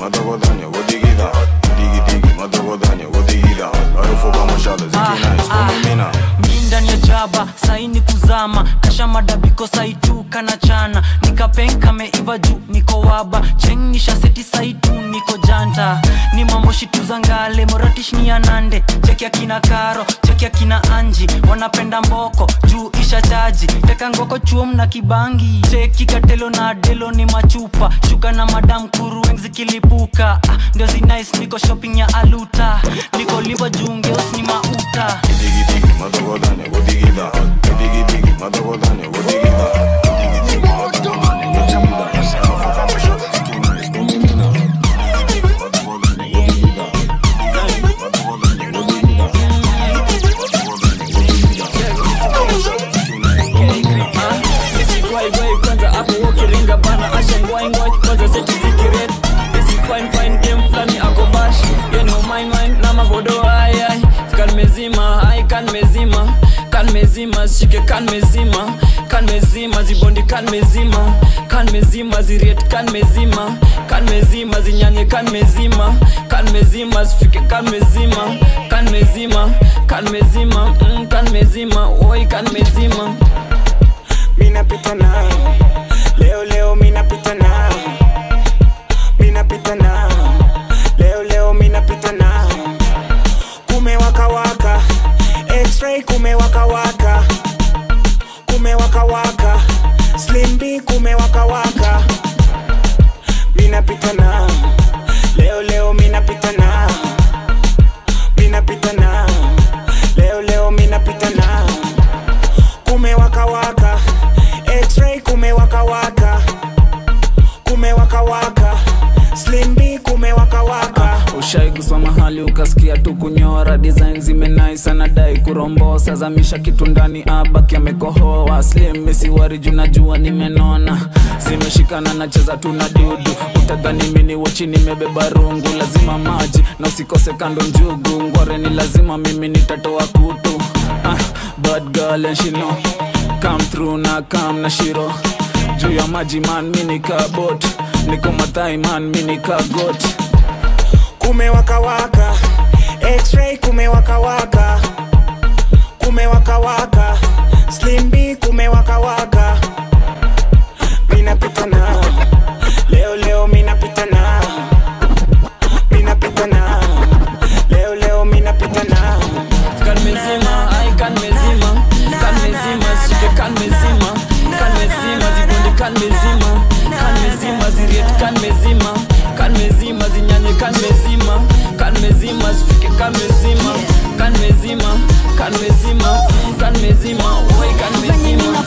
matogodanya wodigida digi digi matogodanya wodigida harufu kama shada zikina iskomamina mi ndani ya jaba saini kuzama kasha madabiko saitu kana chana nikapenka meiva juu niko waba chengisha seti saitu niko janta ni mambo shitu za ngale moratish ni anande cheki akina karo cheki akina anji wanapenda mboko juu isha chaji teka ngoko chuom na kibangi cheki katelo na delo ni machupa shuka na madam kurueng zikilipuka ah, ndio zinais niko shopping ya aluta niko limba jungeos ni mauta digi digi matogodanya wodigida digi digi matogodanya wodigida digi digi matogodanya wodigida harufu kama shada zikina iskomamina matogodanya wodigida matogodanya wodigida Nisikwaigwai kwanza hapo ukiringa bana asha ngwaingwai kwanza seti zikiret Isi fine fine game flani ako bash You know mine mine na magodo ai ai Kan mezima ai kan mezima Kan mezima shike kan mezima Kan mezima zibondi kan mezima Kan mezima ziriet kan mezima Kan mezima zinyanye kan mezima Kan mezima zifike kan mezima Kan mezima kan mezima mm, kan mezima oi kan mezima minapita nao leo leo minapita nao minapita nao leo leo minapita nao kumewakawaka x-ray kumewakawaka kumewakawaka slim b kumewakawaka minapita nao leo leo minapita nao minapita nao leo leo minapita nao kumewakawaka x-ray kumewakawaka kumewakawaka slim b kumewakawaka ushaiguswa mahali ukasikia tu kunyora design zimenai sana dai kurombosa zamisha kitu ndani abaki amekohoa slim misiwari juu najua nimenona zimeshikana nacheza tu na dudu utadhani mini wochi nimebeba rungu lazima maji na usikose kando njugu ngware ni lazima mimi nitatoa kutu ah, bad girl and she know come through na kam na shiro juu ya maji man mini kabot niko mathai man mini kagot kumewakawaka x-ray kumewakawaka kumewakawaka slim b kumewakawaka minapita nao leo leo minapita nao minapita nao leo leo minapita nao kan mezima ai kan mezima kan mezima shike kan mezima kan mezima zibundi kan mezima kan mezima ziriet kan mezima kan mezima zinyanye kan mezima kan mezima zifike kan mezima kan mezima kan mezima mm, kan mezima oi kan mezima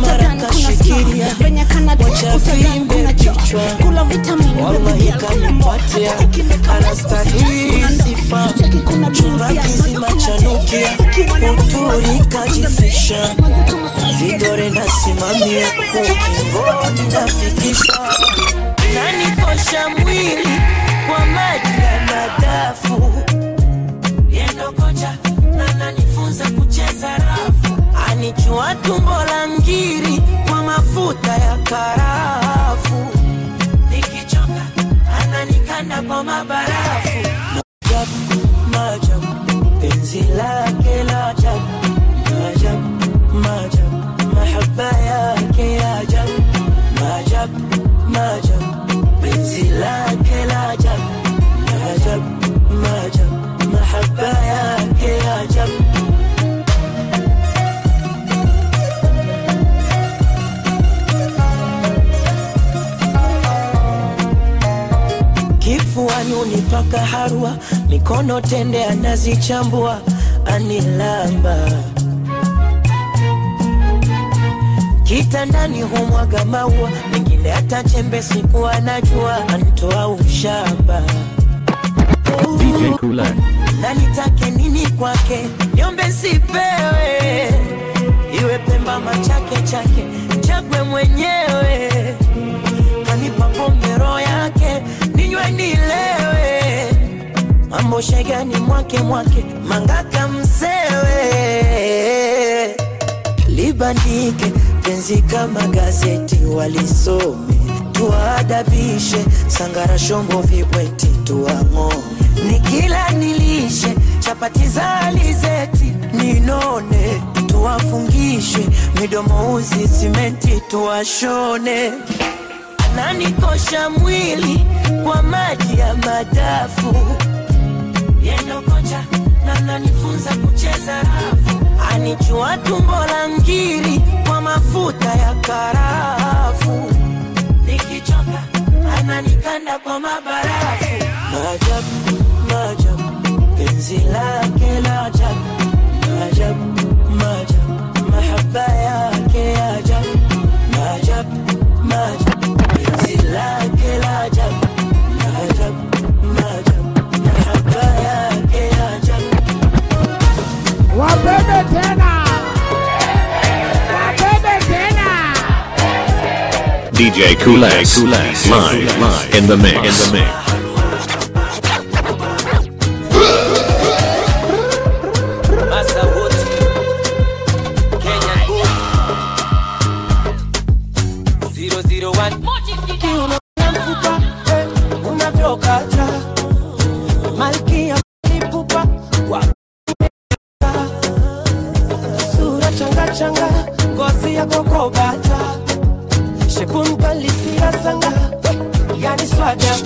venye kanakuna kichwa kula vitamini wallahi kanipatia anastahili sifa chumba kizima chanukia uturi kajifisha vidore nasimamia ukingoni nafikisha nanikosha mwili kwa maji ya madafu yendo kocha na nanifunza kucheza rafu anichua tumbo la ngiri kwa mafuta ya karafu nikichoka ananikanda kwa mabarafu Maajabu, maajabu, penzi lake la ajabu maajabu maajabu mahaba yake ya ajabu maajabu maajabu penzi lake la ajabu maajabu maajabu mahaba yake ya ajabu kifuani unipaka harwa mikono tende anazichambua anilamba kitandani humwaga maua mengine hata chembe siku anajua antoa ushamba DJ Kulan. na nitake nini kwake niombe sipewe iwe pemba machake chake chagwe mwenyewe kanipa pombe roho yake ninywe nilewe mambo shegani mwake mwake mangaka msewe libandike penzi kama gazeti walisome tuwaadabishe sangara shombo vibweti tuwang'oe nikila nilishe chapati za alizeti ninone tuwafungishe midomo uzi simenti tuwashone ananikosha mwili kwa maji ya madafu yendo kocha na nanifunza kucheza rafu anichua tumbo la ngiri kwa mafuta ya karafu nikichoka ananikanda kwa mabarafu maajabu maajabu penzi lake la ajabu maajabu maajabu mahaba yake ya ajabu maajabu maajabu penzi lake la ajabu maajabu maajabu mahaba yake ya ajabu Wabebe tena. Wabebe tena. DJ Kules, live, live in the mix. In the mix. Masauti Kenya Zero zero one Kiuno na mfupa eh, unavyokata malkia lipupa wa sura changa changa ngozi ya kokobata shepun palisia sanga yani swaga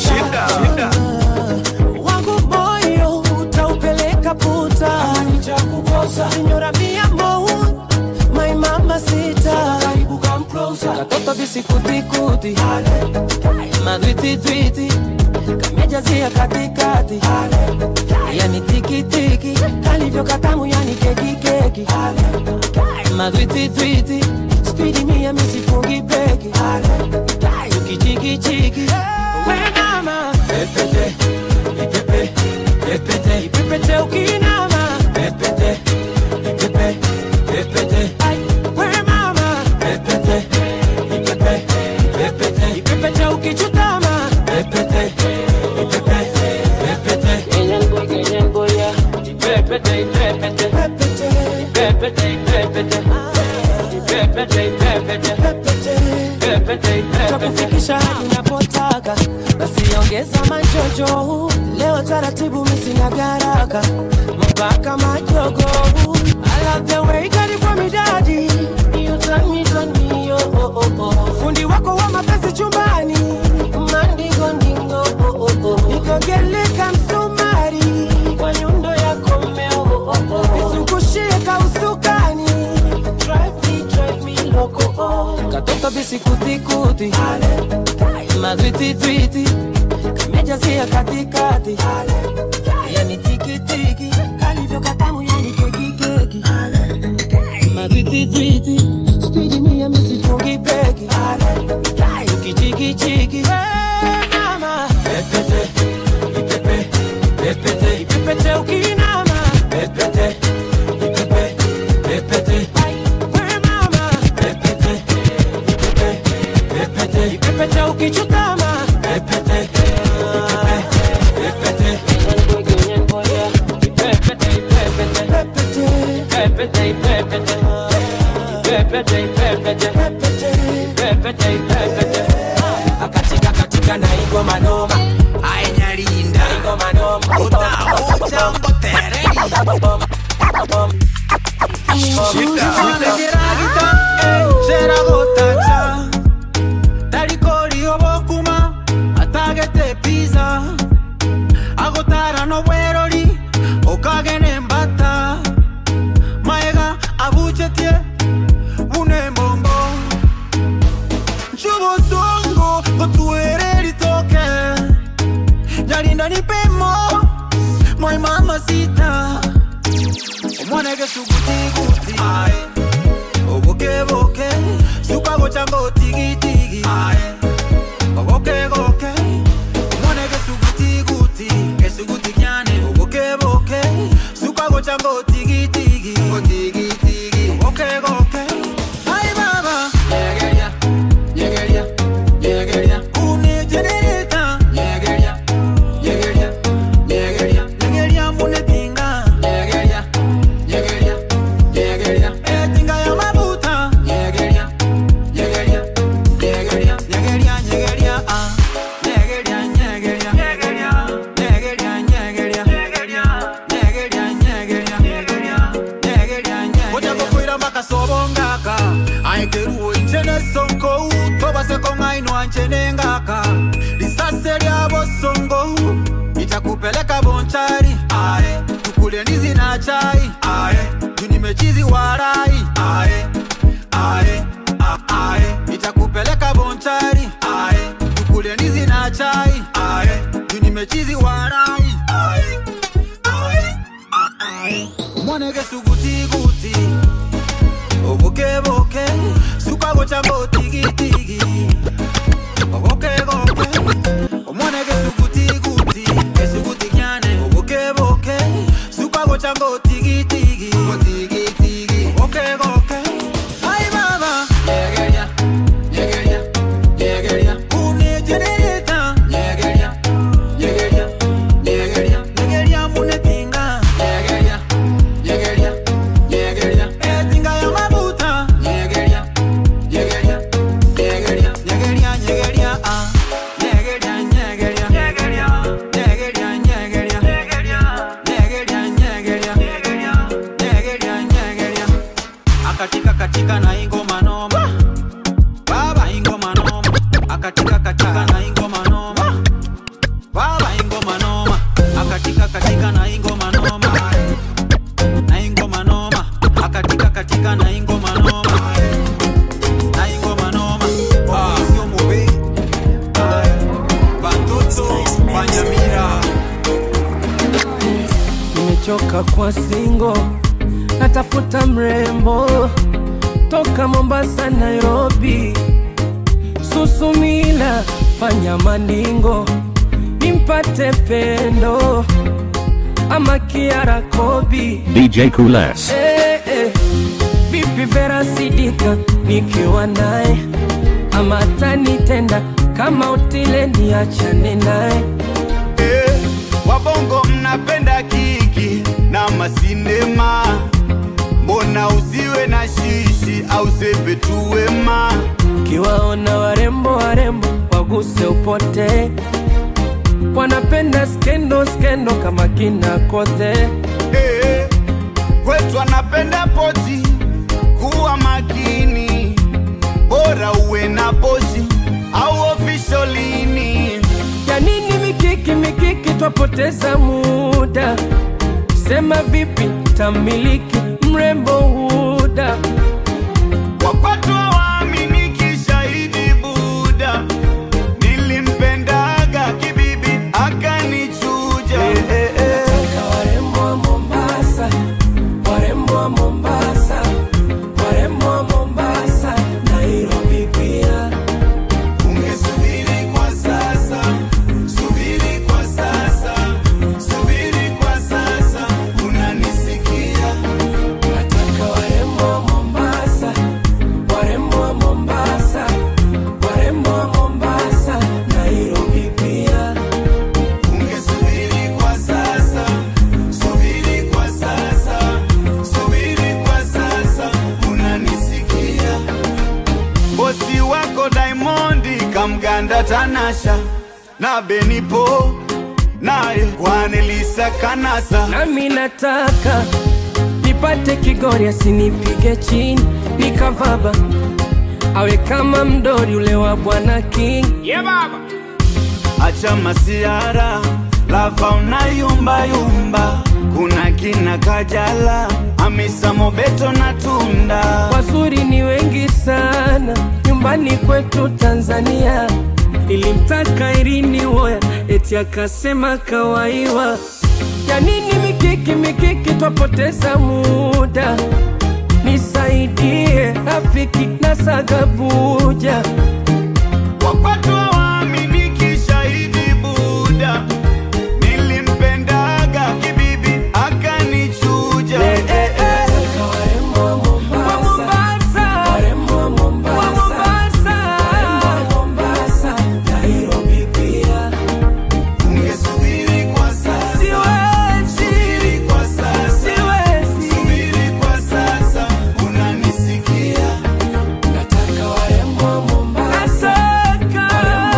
wangu moyo utaupeleka puta nitakukosa sinyora mia mo my mama sita karibu come closer katoto bisikutikuti madwititwiti kamejazia katikati yani tikitiki kalivyo katamu yani kekikeki madwititwiti spidi mia misifungi beki tukichikichiki wenama pepete ipepe pepete ipepete ukinama pepete ipepe pepete we mama pepete ipepe pepete ipepete ukichutama pepete ipepe pepete Kenyan boy Kenyan boy ya ipepete ipepete pepete ipepete ipepete ipepete ipepete pepete ipepete takufikisha hadi unapotaka basi ongeza majojo leo taratibu misina garaka mpaka majogo I love the way kali kwa midadi You turn me, turn me, oh, oh, oh, oh. fundi wako wa mapenzi chumbani mandingo ndingo oh, oh, oh. nikogeleka msumari kwa nyundo yako mmeo oh, oh, oh. nizungushie kausukani drive me, drive me loco oh. katoto bisikutikuti madwititwiti kamejazia katikati yani tikitiki kalivyo katamu yani kekikeki madwititwiti spidi mia misifungi beki tukichikichiki mama pepete ipepe pepete ipepete ukinama pepete ipepe pepete we mama pepete ipepe pepete ipepete ukichutama pepete pepete akatika katika na igo manoma ainyalinda igo manoma utaocha mbotereri Sheragotacha Tarikori obokuma Atagete pizza Agotara no bwerori Okagene mbata Maega abuchetie Bune mbombo Nchubozongo Gotuere litoke Nyalinda nipemo My mama sita Omwanege suguti guti Oboke sukago chango tigi tigi ogoke goke mone ge suguti guti ge suguti kyane ogoke boke sukago chango tigi tigi o tigi tigi ogoke goke ai baba yegeria yegeria yegeria une generator yegeria yegeria yegeria yegeria mune pinga yegeria yegeria yegeria etinga ya mabuta yegeria yegeria yegeria yegeria yegeria koseko ng'ainwa nchenengaka lisase lya bosongo itakupeleka bonchari ae tukule ndizi na chai ae tunimechizi warai ae ae a- ae itakupeleka bonchari ae tukule ndizi na chai ae tunimechizi warai ae ae a- ae mwanege sugutiguti obokeboke sukago chambo tigitigi obokegoke omwanege sugutiguti esuguti kyane obokeboke sukago chambo tigitigi otigitigi obokegoke ai baba yegeria yegeria yegeria unejereta yegeria yegeria yegeria yegeria munetinga yegeria yegeria yegeria etinga ya mabuta yegeria yegeria yegeria yegeria yegeria ah yegeria yegeria yegeria yegeria yegeria yegeria yegeria yegeria yegeria yegeria akatika katika na ingoma noma baba ingoma noma akatika katika na ingoma noma baba ingoma noma akatika katika na ingoma noma na ingoma noma akatika katika na ingoma noma na ingoma noma sio mube batoto banyamira nimechoka kwa singo natafuta mrembo toka mombasa nairobi susumila fanya maningo nimpate pendo ama kiara kobi DJ Cool S. Eh, eh. vipi vera sidika nikiwa naye ama tanitenda kama utile niachane naye Eh, wabongo mnapenda kiki na masinema mbona usiwe na shishi au sepe tu wema kiwaona warembo warembo waguse upote wanapenda skendo skendo kama kina kote Eh, kwetu anapenda poti kuwa makini bora uwe na poshi au ofisholini ya nini mikiki mikiki twapoteza muda sema vipi tamiliki mrembo huda wakwatu hawaaminiki shahidi buda nilimpendaga kibibi akanichuja warembo wa mombasa warembo wa mombasa warembo wa mombasa nairobi pia ungesubiri kwa sasa subiri kwa sasa subiri kwa sasa unanisikia nataka warembo wa mombasa warembo wa mombasa warembo wa mombasa nairobi pia ungesubiri kwa sasa subiri kwa sasa subiri kwa sasa unanisikia bosi wako Diamondi kamganda Tanasha na Benipo naye Kwanelisa Kanasa nami nataka nipate kigori asinipige chini nikavaba awe kama mdori ule wa bwana king yeah, baba. acha masiara lava unayumba yumba kuna kina Kajala Hamisa Mobeto na Tunda wazuri ni wengi sana nyumbani kwetu tanzania ilimtaka irini woya eti akasema kawaiwa ya nini mikiki mikiki twapoteza muda nisaidie rafiki na sagabuja wakwatu hawaaminiki shahidi buda nilimpendaga kibibi akanichuja ungesubiri kwa sasa subiri kwa sasa subiri kwa sasa unanisikia warembo wa Mombasa, warembo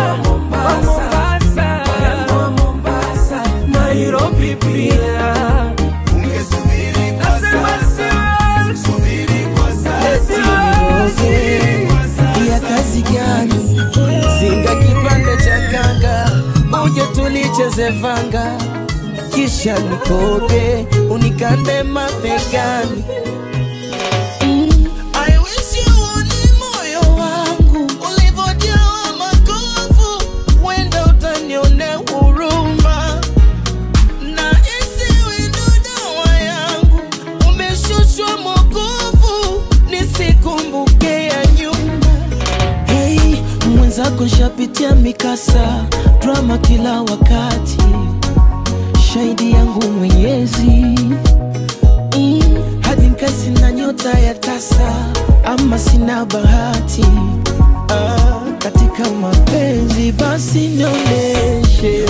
tulicheze vanga kisha nikoge unikande mabegani Mm, I wish you uone moyo wangu ulivyojawa makovu, wenda utanionea huruma na isiwe ndo dawa yangu, umeshushwa mokovu nisikumbuke ya nyuma. Hey, mwenzako shapitia mikasa drama kila wakati, shahidi yangu Mwenyezi mm, hadi nkasi na nyota ya tasa, ama sina bahati ah, katika mapenzi basi nionyeshe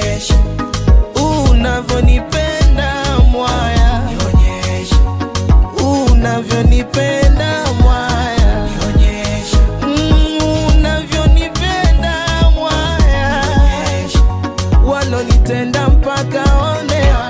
unavyonipenda mwaya unavyonipenda mwaya Mm, unavyonipenda mwaya walonitenda mpaka onewa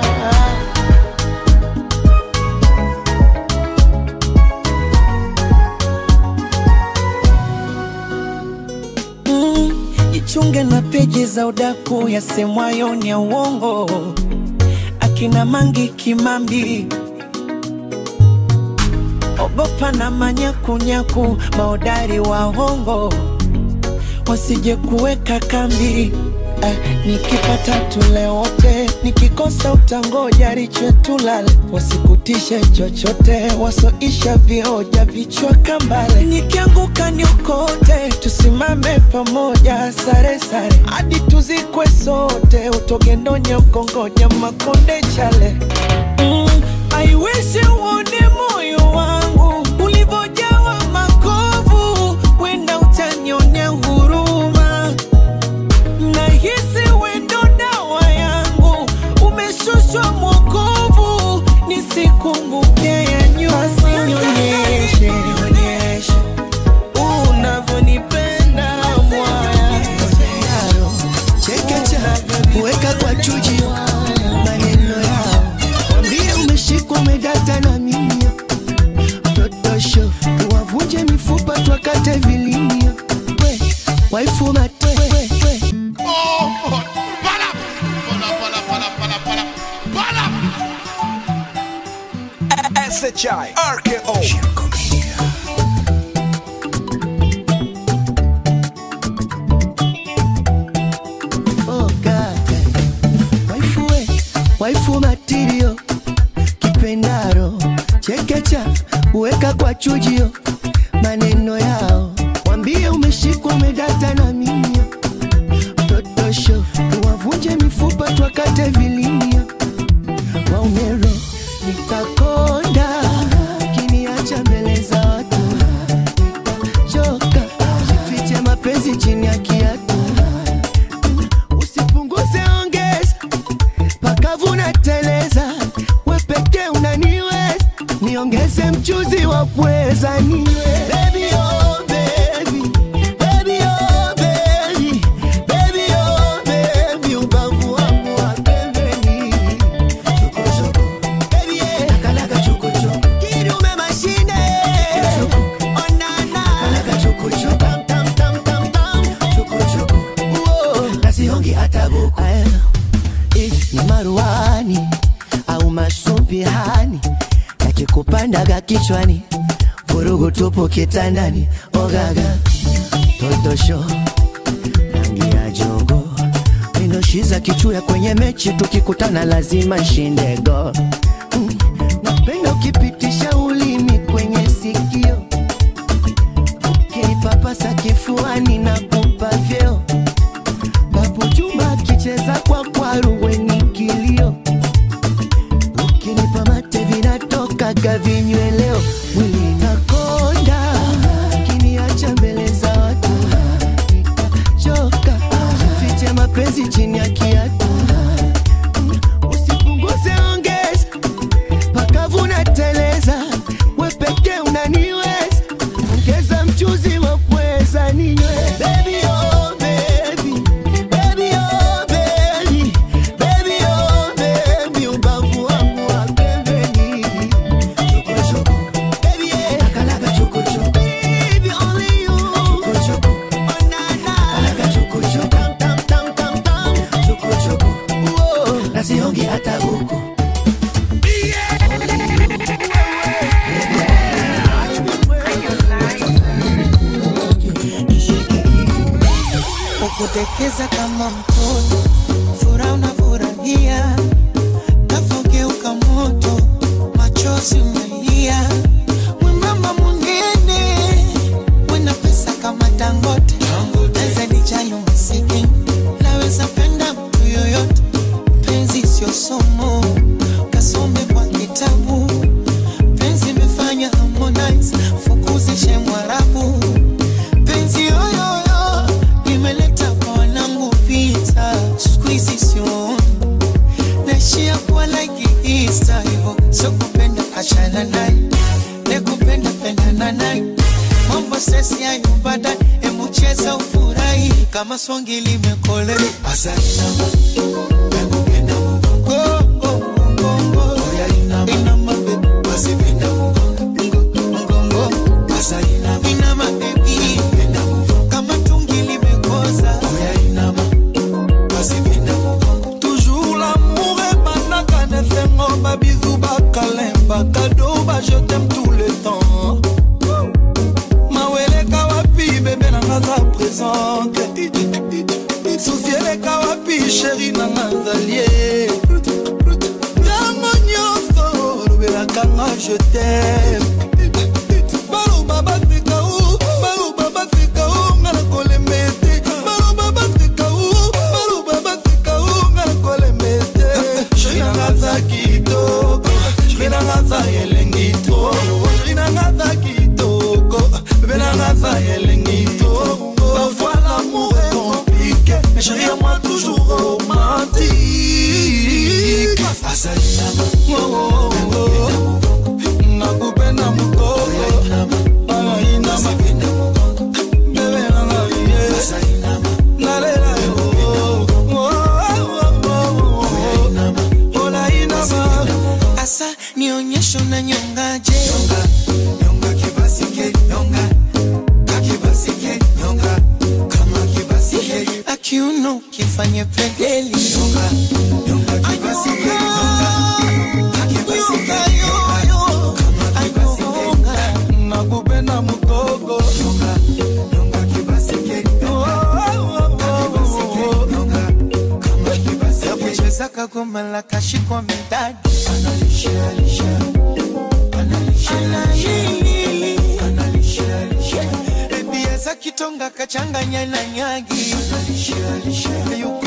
Mm, jichunge na peji za udaku yasemwayo ni ya uongo akina mangi kimambi ogopa na manyakunyaku maodari wa hongo wasije kuweka kambi eh, nikipata tule wote nikikosa utangoja riche tulale wasikutishe chochote wasoisha vioja vichwa kambale nikianguka niokote tusimame pamoja sare sare hadi tuzikwe sote utogendonya ukongonya makonde chale mm, I wish uone moyo wangu ulivyojawa makovu, wenda utanionea huruma. Nahisi wendo dawa yangu, umeshushwa mwokovu, nisikumbuke ya nyuma. Basi nionyeshe, nionyeshe unavyonipenda mwaya, chekecha weka kwa chuji maneno yao wambie umeshikwa umedata na mimi totosho tuwavunje mifupa twakate vilimia we waifu mate we, we. SHI RKO Oh, God. waifu we waifu matirio kipendaro chekecha uweka kwa chujio maneno yao wambie umeshikwa umedata na mimio totosho tuwavunje mifupa twakate vilimia waumero nitakonda kiniacha mbele za watu nitachoka jifiche mapenzi chini ya kiatu usipunguze ongeza pakavuna teleza we pekee unaniweza niongeze mchuzi wa pweza niwe Baby, oh, baby. Baby, oh, baby. Baby, oh, baby. Ubavu wangu wa pembeni. Chokochoko. Baby, eh. Lakalaka chokochoko. Kidume mashine. Onana. Lakalaka chokochoko. Tam, tam, tam, tam, tam. Chokochoko. Uo. Nasiongi hata buku. Aya. If ni maruani au masumbihani yakikupandaga kichwani vurugu tupu kitandani ogaga totosho rangi ya jogo minoshiza kichuya kwenye mechi tukikutana lazima nshinde go Mm, napenda ukipitisha ulimi kwenye sikio ukinipapasa kifuani na kupa vyeo papo chumba akicheza kwa kwaru weni kilio ukinipa mate vinatokaga vinyweleo mwili nakonda kiniacha mbele za watu choka fiche mapenzi chini ya kiatu usipunguze ongeza pakavuna teleza we pekee unaniweza ongeza mchuzi wa pweza ninywe Baby, oh, baby. Baby, oh, baby. Baby, oh, baby. Ubavu wangu wa pembeni. Chokochoko. Baby, eh. Lakalaka chokochoko. Baby, only you. Chokochoko. Oh, na, na. Lakalaka chokochoko. Tam, tam, tam, tam, tam. Chokochoko. na siongi hata huku ukutekeza kama mtoto, furaha unafurahia, kafogeuka moto, machozi umelia, mwembamba mwingine, wena pesa kama Dangote, naweza nijali umasikini, naweza penda mtu yoyote, penzi sio somo, kasome kwa kitabu, penzi imefanya Harmonize, fukuzishe Mwarabu, penzi yoyoyo imeleta kwa wanangu vita, siku hizi sioni naishia kuwa like Easter hivyo, sio kupenda achana naye, ne kupenda pendana naye, mambo sesi hayo baadaye, hebu cheza ufurahi kama swangi limekole asante Inama baby, kama tungi limekoza toujours l'amour ebandaka na esengo babizu bakalemba kado baje t'aime tout le temps maweleka wapi bebe nanga za présente susi eleka wapi sheri nanga zalie ntango nyonso lobelaka nga je t'aime baloba baseka u baloba baseka u nga na kolemba ete baloba baseka u baloba baseka u nga na kolemba ete sheri nanga za kitoko sheri nanga za elengi to sheri nanga za kitoko bebe nanga za elengi to parfois l'amour est compliqué mais chérie à moi toujours romantique asalinama oh, oh, oh. nakupenda mukoko alainama bebe nanga ye nalela yo olainama asa nionyesho na nyongaje akiuno kifanye pegeli nakupenda mukoko yakucheza kagoma la kashikwa midadi ebieza kitonga kachanganya na nyagi yuko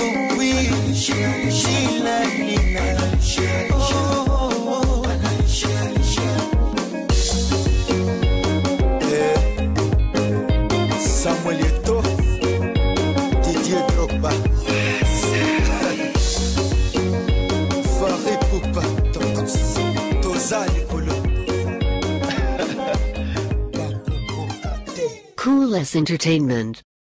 Samuel Eto, Didier Drogba, Farid Poupa, Toza Likolo. Cool S Entertainment.